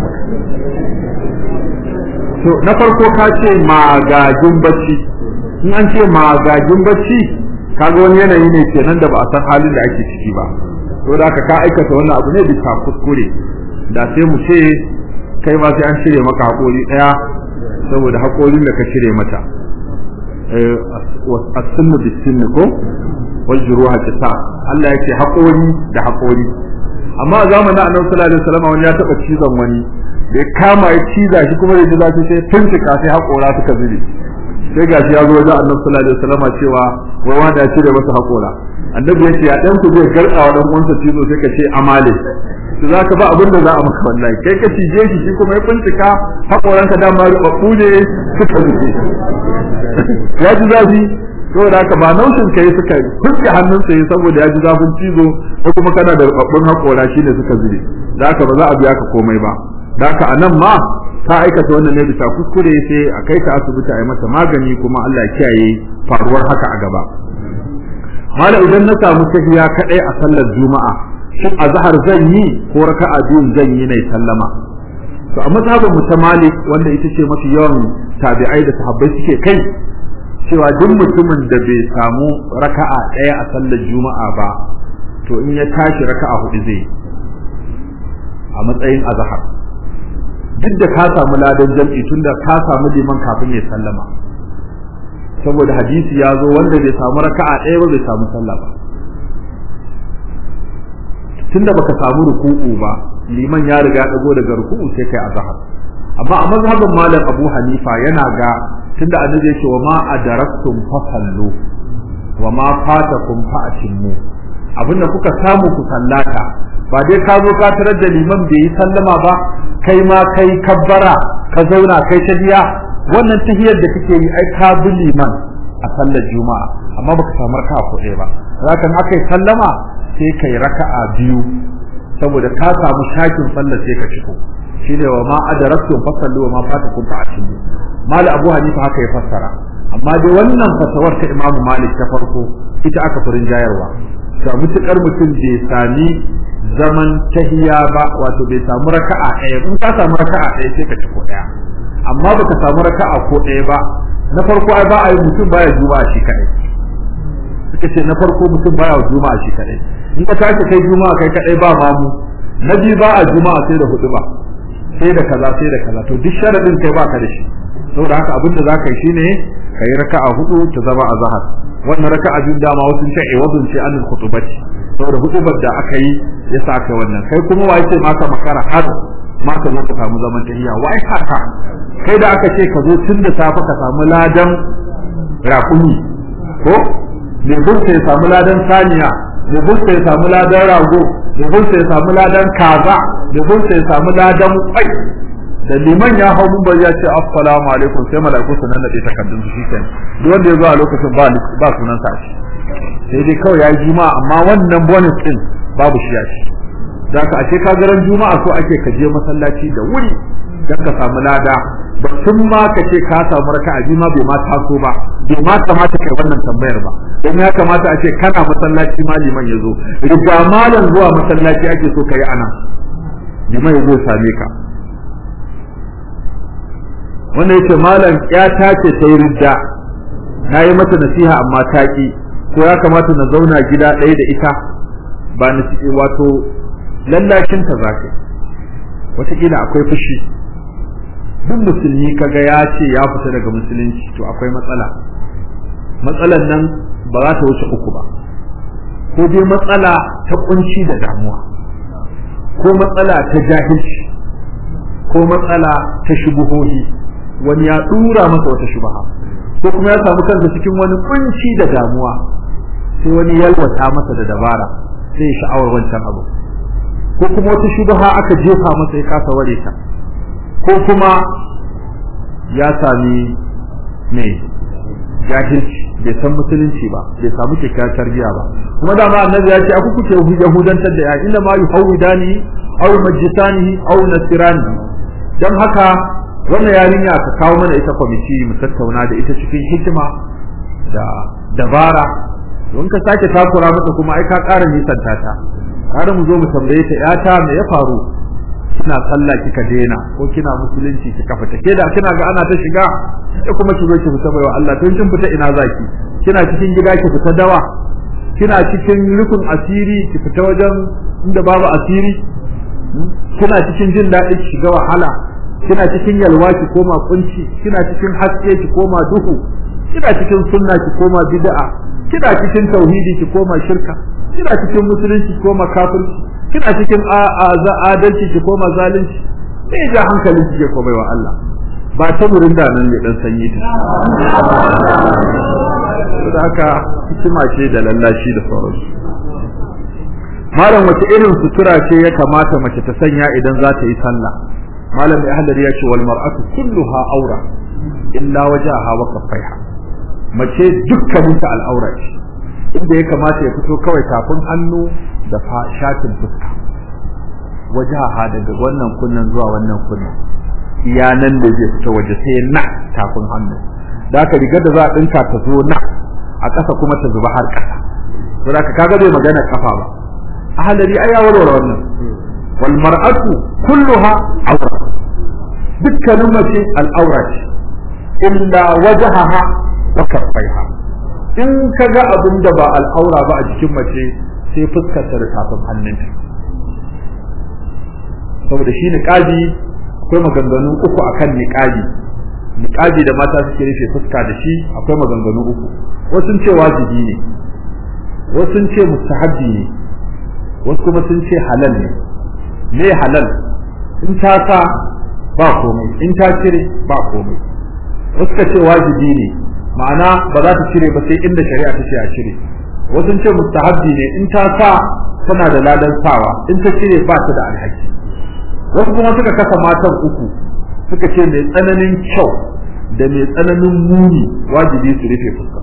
to na farko ka ce magagin barci in an ce magagin barci kaga wani yanayi ne kenan da ba a san halin da ake ciki ba to da ka aikata wannan abu ne bisa kuskure da sai mu ce kai ma sai an shirye maka haƙori ɗaya saboda haƙorin da ka shirye mata as-sunnu bis-sunni ko wal juruha qisas Allah yake haƙori da haƙori amma a zamanin Annabi sallallahu alaihi wasallam wani ya taba cizon wani da ya kama ya ciza shi kuma da ji zafi sai tuntuka sai haƙora suka zube sai gashi ya zo wajen Annabi sallallahu alaihi wasallam cewa wai wanda ya cire masa haƙora annabi ya ce ya dan ku zai garɗa wa dan uwansa cizo sai ka ce amale to zaka ba abin da za a maka wallahi kai ka cije shi shi kuma ya bincika hakoranka dama rubabbu ne suka zuke ya ji zafi saboda haka ba naushin kai suka fuske hannunsa yi saboda ya ji zafin cizo ko kuma kana da rubabbun hakora shi ne suka zube da haka ba za a biya ka komai ba da haka anan ma ta aikata wannan ne bisa kuskure sai a kai ta asibiti a yi mata magani kuma Allah ya kiyaye faruwar haka a gaba mala idan na samu tahiya kadai a sallar juma'a shin azhar zan yi ko raka'a biyun zan yi ne sallama to a mazhabin mu ta malik wanda ita ce mafi yawan tabi'ai da sahabbai suke kai cewa duk mutumin da bai samu raka'a ɗaya a sallar juma'a ba to in ya tashi raka'a hudu zai a matsayin azhar duk da ka samu ladan jam'i tunda ka samu liman kafin ya sallama saboda hadisi ya zo wanda bai samu raka'a ɗaya ba bai samu sallah ba tunda baka samu ruku'u ba liman ya riga ya dago daga ruku'u sai kai azhar amma a mazhabin malam Abu Hanifa yana ga tunda annabi yake wa ma adaraktum fasallu wa ma fatakum fa'timmu abinda kuka samu ku sallata ba dai ka zo ka tarar da liman bai yi sallama ba kai ma kai kabbara ka zauna kai ta biya wannan tahiyar da kake yi ai ka bi liman a sallar juma'a amma baka samu raka'a ko ɗaya ba hakan akai sallama sai kai raka'a biyu saboda ka samu shakin sallar sai ka ciko shine wa ma adaraktum fasallu wa ma fatakum fa'timu mali abu hanifa haka ya fassara amma dai wannan fasawar ta imamu malik ta farko ita aka furin jayarwa to mutukar mutum bai sami zaman tahiya ba wato bai samu raka'a ɗaya in ka samu raka'a ɗaya sai ka ciko ɗaya amma baka samu raka'a ko ɗaya ba na farko ai ba a yi mutum baya juma'a shi kadai suka ce na farko mutum baya juma'a shi kadai in ka tashi kai juma'a kai kadai ba mamu na biyu ba a juma'a sai da hudu ba sai da kaza sai da kaza to duk sharadin kai baka da shi saboda haka abin da zaka yi shine kai raka'a hudu ta zama azhar wannan raka'a biyu dama wasu ce ai wadun ce anil khutubati saboda hutubar da aka yi ya sa kai wannan kai kuma wai ce maka makara har ma ka zo ka samu zaman tahiya wai haka kai da aka ce ka zo tun da safe ka samu ladan raƙumi ko mai burta ya samu ladan saniya mai burta ya samu ladan rago mai burta ya samu ladan kaza mai burta ya samu ladan kwai da liman ya hau mun bari ya ce assalamu alaikum sai malaiku su nan da takardun su shikenan duk wanda ya zo a lokacin ba ba sunan sa shi sai dai kawai ya yi juma'a amma wannan bonus din babu shi ya ci da ka ashe ka garan juma'a so ake ka je masallaci da wuri dan ka samu lada ba tun ma ka ce ka samu raka'a biyu ma bai ma taso ba bai ma kamata kai wannan tambayar ba dan ya kamata a ce kana masallaci ma liman yazo riga malam zuwa masallaci ake so kai ana liman yazo same ka wanda yake malam ya tace ta yi ridda na yi mata nasiha amma ta ki ko ya kamata na zauna gida ɗaya da ita ba na wato lallashin ta za ka wataƙila akwai fushi duk musulmi kaga ya ce ya fita daga musulunci to akwai matsala matsalan nan ba za ta wuce uku ba ko dai matsala ta kunci da damuwa ko matsala ta jahilci ko matsala ta shubuhohi wani ya dura masa wata shubaha ko kuma ya samu kansa cikin wani kunci da damuwa sai wani yalwata masa da dabara sai sha'awar wancan abu ko kuma wata shubaha aka jefa masa ya kasa ware ta ko kuma ya sami me jahilci bai san musulunci ba bai samu kyakkyawar tarbiyya ba kuma da ma annabi ya ce aku kuke yahudantar da ya inna ma yuhawidani aw majisani aw nasirani dan haka wannan yarinya ka kawo mana ita kwamiti mu tattauna da ita cikin hikima da dabara don ka sake takura mata kuma ai ka ƙara nisanta ta har mu zo mu tambaye ta yata me ya faru kina sallah kika daina ko kina musulunci kika fita ke da kina ga ana ta shiga sai kuma ki zo ki fita baiwa Allah tun kin fita ina zaki kina cikin gida ki fita dawa kina cikin rukun asiri ki fita wajen inda babu asiri kina cikin jin daɗi ki shiga wahala kina cikin yalwa ki koma kunci kina cikin haske ki koma duhu kina cikin sunna ki koma bid'a kina cikin tauhidi ki koma shirka kina cikin musulunci ki koma kafirci kina cikin adalci ki koma zalunci sai ja hankalin ki ke komai wa Allah ba ta murin da nan ne dan sanyi ta da haka hikima ce da lallashi da sauransu malam wace irin sutura ce ya kamata mace ta sanya idan za ta yi sallah malam ya hadari ya ce wal mar'atu kulluha aura illa wajaha wa kaffaiha mace dukkaninta al'aura ce inda ya kamata ya fito kawai tafin hannu da shatin fuska wajaha daga wannan kunnan zuwa wannan kunnan iya nan da zai fita waje sai na tafin hannu da aka rigar da za a dinka ta zo na a ƙasa kuma ta zuba har ƙasa to da kaga bai magana kafa ba ahalari ai ya warware wannan wal mar'atu kulluha awra dukkanin mace al'aura ce illa wajhaha wa kaffaiha in kaga abin da ba al'aura ba a jikin mace sai fuskar ta da tafin hannunta saboda shi niqabi akwai maganganu uku akan niqabi niqabi da mata suke rufe fuska da shi akwai maganganu uku wasu ce wajibi ne wasu ce mustahabbi ne wasu kuma sun ce halal ne me halal in ta sa ba komai in ta cire ba komai wasu ka ce wajibi ne ma'ana ba za ta cire ba sai inda shari'a ta ce a cire wasu ce mustahabbi ne in ta sa tana da ladan sawa in ta cire ba ta da alhaki wasu kuma suka kasa matan uku suka ce mai tsananin kyau da mai tsananin muni wajibi su rufe fuska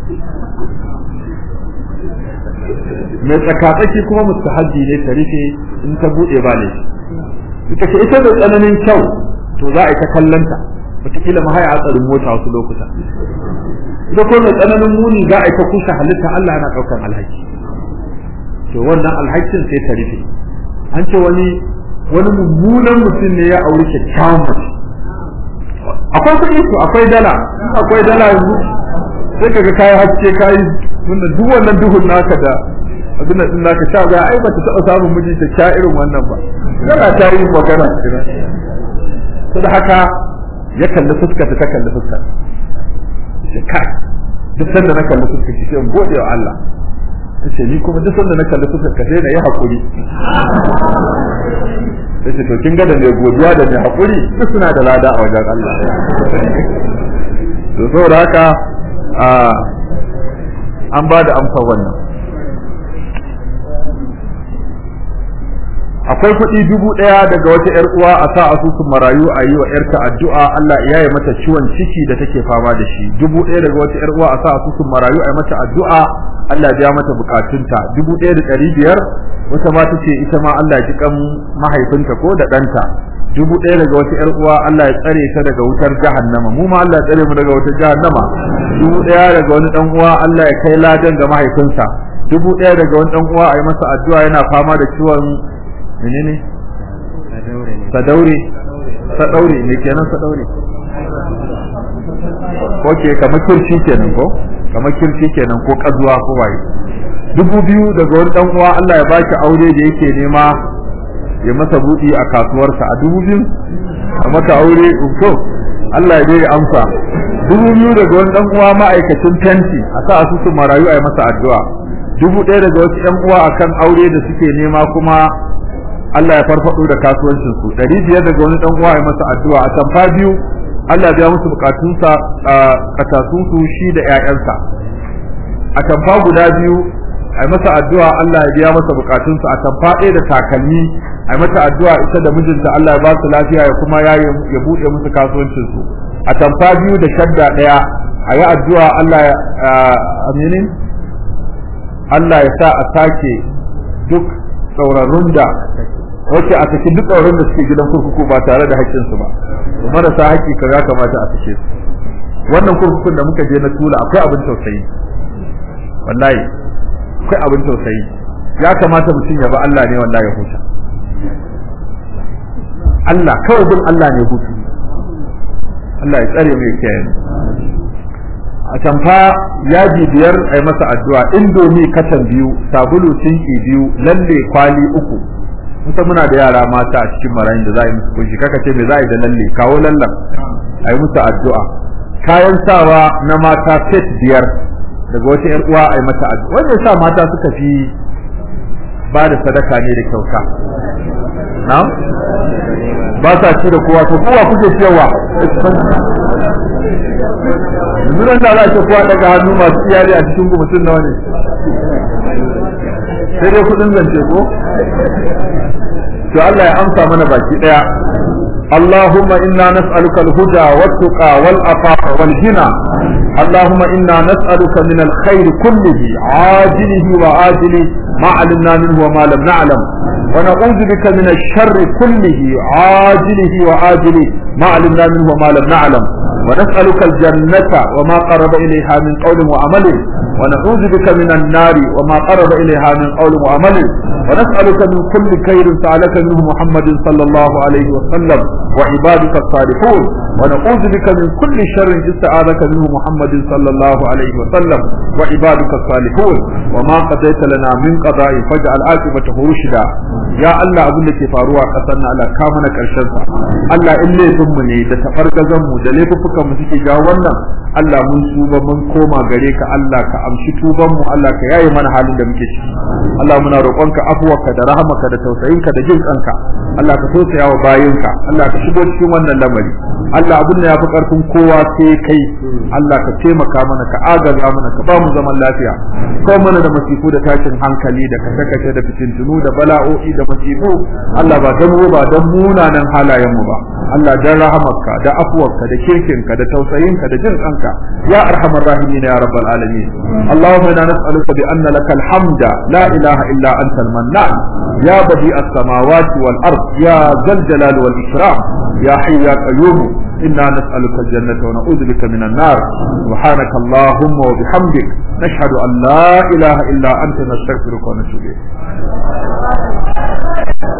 mai tsakatsaki kuma mustahabbi ne ta rufe in ta bude ba ne suka ce ita da tsananin kyau to za a yi ta kallanta wataƙila ma haya hatsarin mota wasu lokuta ita ko mai tsananin muni za a yi ta kusa halitta Allah yana ɗaukar alhaki to wannan alhakin sai ta rufe an ce wani wani mummunan mutum ne ya auri kyakkyawan mace akwai kuɗi ko akwai dala akwai dala yanzu sai kaga kayi haske kayi wannan duk wannan duhun naka da abin da naka sha ga ai bata taɓa samun miji ta sha irin wannan ba dala ta yi magana to da haka ya kalli fuskar ta kalli fuskar ce kai duk sanda na kalli fuskar ki sai gode wa Allah tace ni kuma duk sanda na kalli fuskar ka sai na yi hakuri sai to kin ga da mai godiya da mai hakuri duk suna da lada a wajen Allah to saboda haka an ba da amsa wannan akwai kuɗi dubu ɗaya daga wata ƴar uwa a sa asusun marayu a yi wa ƴarta addu'a Allah ya yi mata ciwon ciki da take fama da shi dubu ɗaya daga wata ƴar uwa a sa asusun marayu a yi mata addu'a Allah ya biya mata bukatunta dubu ɗaya da ɗari biyar wata ma ta ce ita ma Allah ya ji kan mahaifinta ko da ɗanta dubu ɗaya daga wata ƴar uwa Allah ya tsare ta daga wutar jahannama mu ma Allah ya tsare mu daga wutar jahannama dubu ɗaya daga wani dan uwa Allah ya kai ladan ga mahaifinsa dubu ɗaya daga wani dan uwa a yi masa addu'a yana fama da ciwon menene sadaure sadaure me kenan sadaure Oke kamar kirci kenan ko kamar kirci kenan ko kazuwa ko waye dubu biyu daga wani dan uwa Allah ya baki aure da yake nema ya masa budi a kasuwarsa a dubu biyu a maka aure to Allah ya dai amsa dubu biyu daga wani dan uwa ma'aikacin tenti a sa asusun marayu a yi masa addu'a dubu ɗaya daga wasu ƴan uwa akan aure da suke nema kuma Allah ya farfado da kasuwancin su ɗari biyar daga wani dan uwa a yi masa addu'a a tamfa biyu Allah ya biya musu bukatunsa a katasunsu shi da ƴaƴansa a tamfa guda biyu ai masa addu'a Allah ya biya masa bukatunsa a tamfa ɗaya da takalmi ai mata addu'a ita da mijinta Allah ya ba su lafiya ya kuma ya ya bude musu kasuwancin su a tamfa biyu da shadda ɗaya a yi addu'a Allah ya amini Allah ya sa a sake duk tsaurarrun da wace a saki duk tsaurarrun da suke gidan kurkuku ba tare da haƙƙinsu ba marasa haƙƙi kaza kamata a sake su wannan kurkukun da muka je na tula akwai abin tausayi wallahi akwai abin tausayi ya kamata mutum ya ba Allah ne wallahi ya huta Allah kawai bin Allah ne hutu Allah ya tsare mai kiyaye a tamfa yaji biyar a yi masa addu'a indomi katan biyu sabulu tinki biyu lalle kwali uku musa muna da yara mata a cikin marayin da za a yi musu kunshi kaka ce me za a yi da lalle kawo lallan a yi musu addu'a kayan sawa na mata set biyar daga wata yar uwa a yi mata addu'a wanda sa mata suka fi ba da sadaka ne da kyauta na'am ba sa ci da kowa to kowa kuke cewa yanzu nan da za a ce kowa daga hannu masu iyali a cikin mutum nawa ne sai dai kudin zance ko to Allah ya amsa mana baki daya اللهم إنا نسألك الهدى والتقى والعفاف والغنى اللهم إنا نسألك من الخير كله عاجله وآجله ما علمنا منه وما لم نعلم ونعوذ بك من الشر كله عاجله وآجله ما علمنا منه وما لم نعلم ونسألك الجنة وما قرب إليها من قول وعمل ونعوذ بك من النار وما قرب إليها من قول وعمل ونسألك من كل خير سألك منه محمد صلى الله عليه وسلم وعبادك الصالحون ونعوذ بك من كل شر استعاذك منه محمد صلى الله عليه وسلم وعبادك الصالحون وما قضيت لنا من قضاء فاجعل عاقبته رشدا يا الله abin da ke faruwa kasar na Allah ka mana karshen sa Allah in laifin mu ne da tafargazan mu da laifukan mu suke jawo wannan Allah mun tuba mun koma gare ka Allah ka amshi tuban mu Allah ka yaye mana halin da muke ciki Allah muna roƙonka afuwarka da rahamarka da tausayinka da jin kanka Allah ka tausaya wa bayinka Allah ka shigo cikin wannan lamari Allah abin da yafi karfin kowa sai kai Allah ka taimaka mana ka agaza mana ka ba mu zaman lafiya ko mana da masifu da tashin hankali da kashe-kashe da fitintunu da bala'o'i da masifu Allah ba dan mu ba dan munanan halayen mu ba Allah dan rahamarka da afuwarka da kirkinka da tausayinka da jin kanka ya arhamar rahimin ya rabbal alamin اللهم انا نسالك بان لك الحمد لا اله الا انت المنان يا بديع السماوات والارض يا ذا الجلال والاكرام يا حي يا قيوم انا نسالك الجنه ونعوذ بك من النار سبحانك اللهم وبحمدك نشهد ان لا اله الا انت نستغفرك ونتوب اليك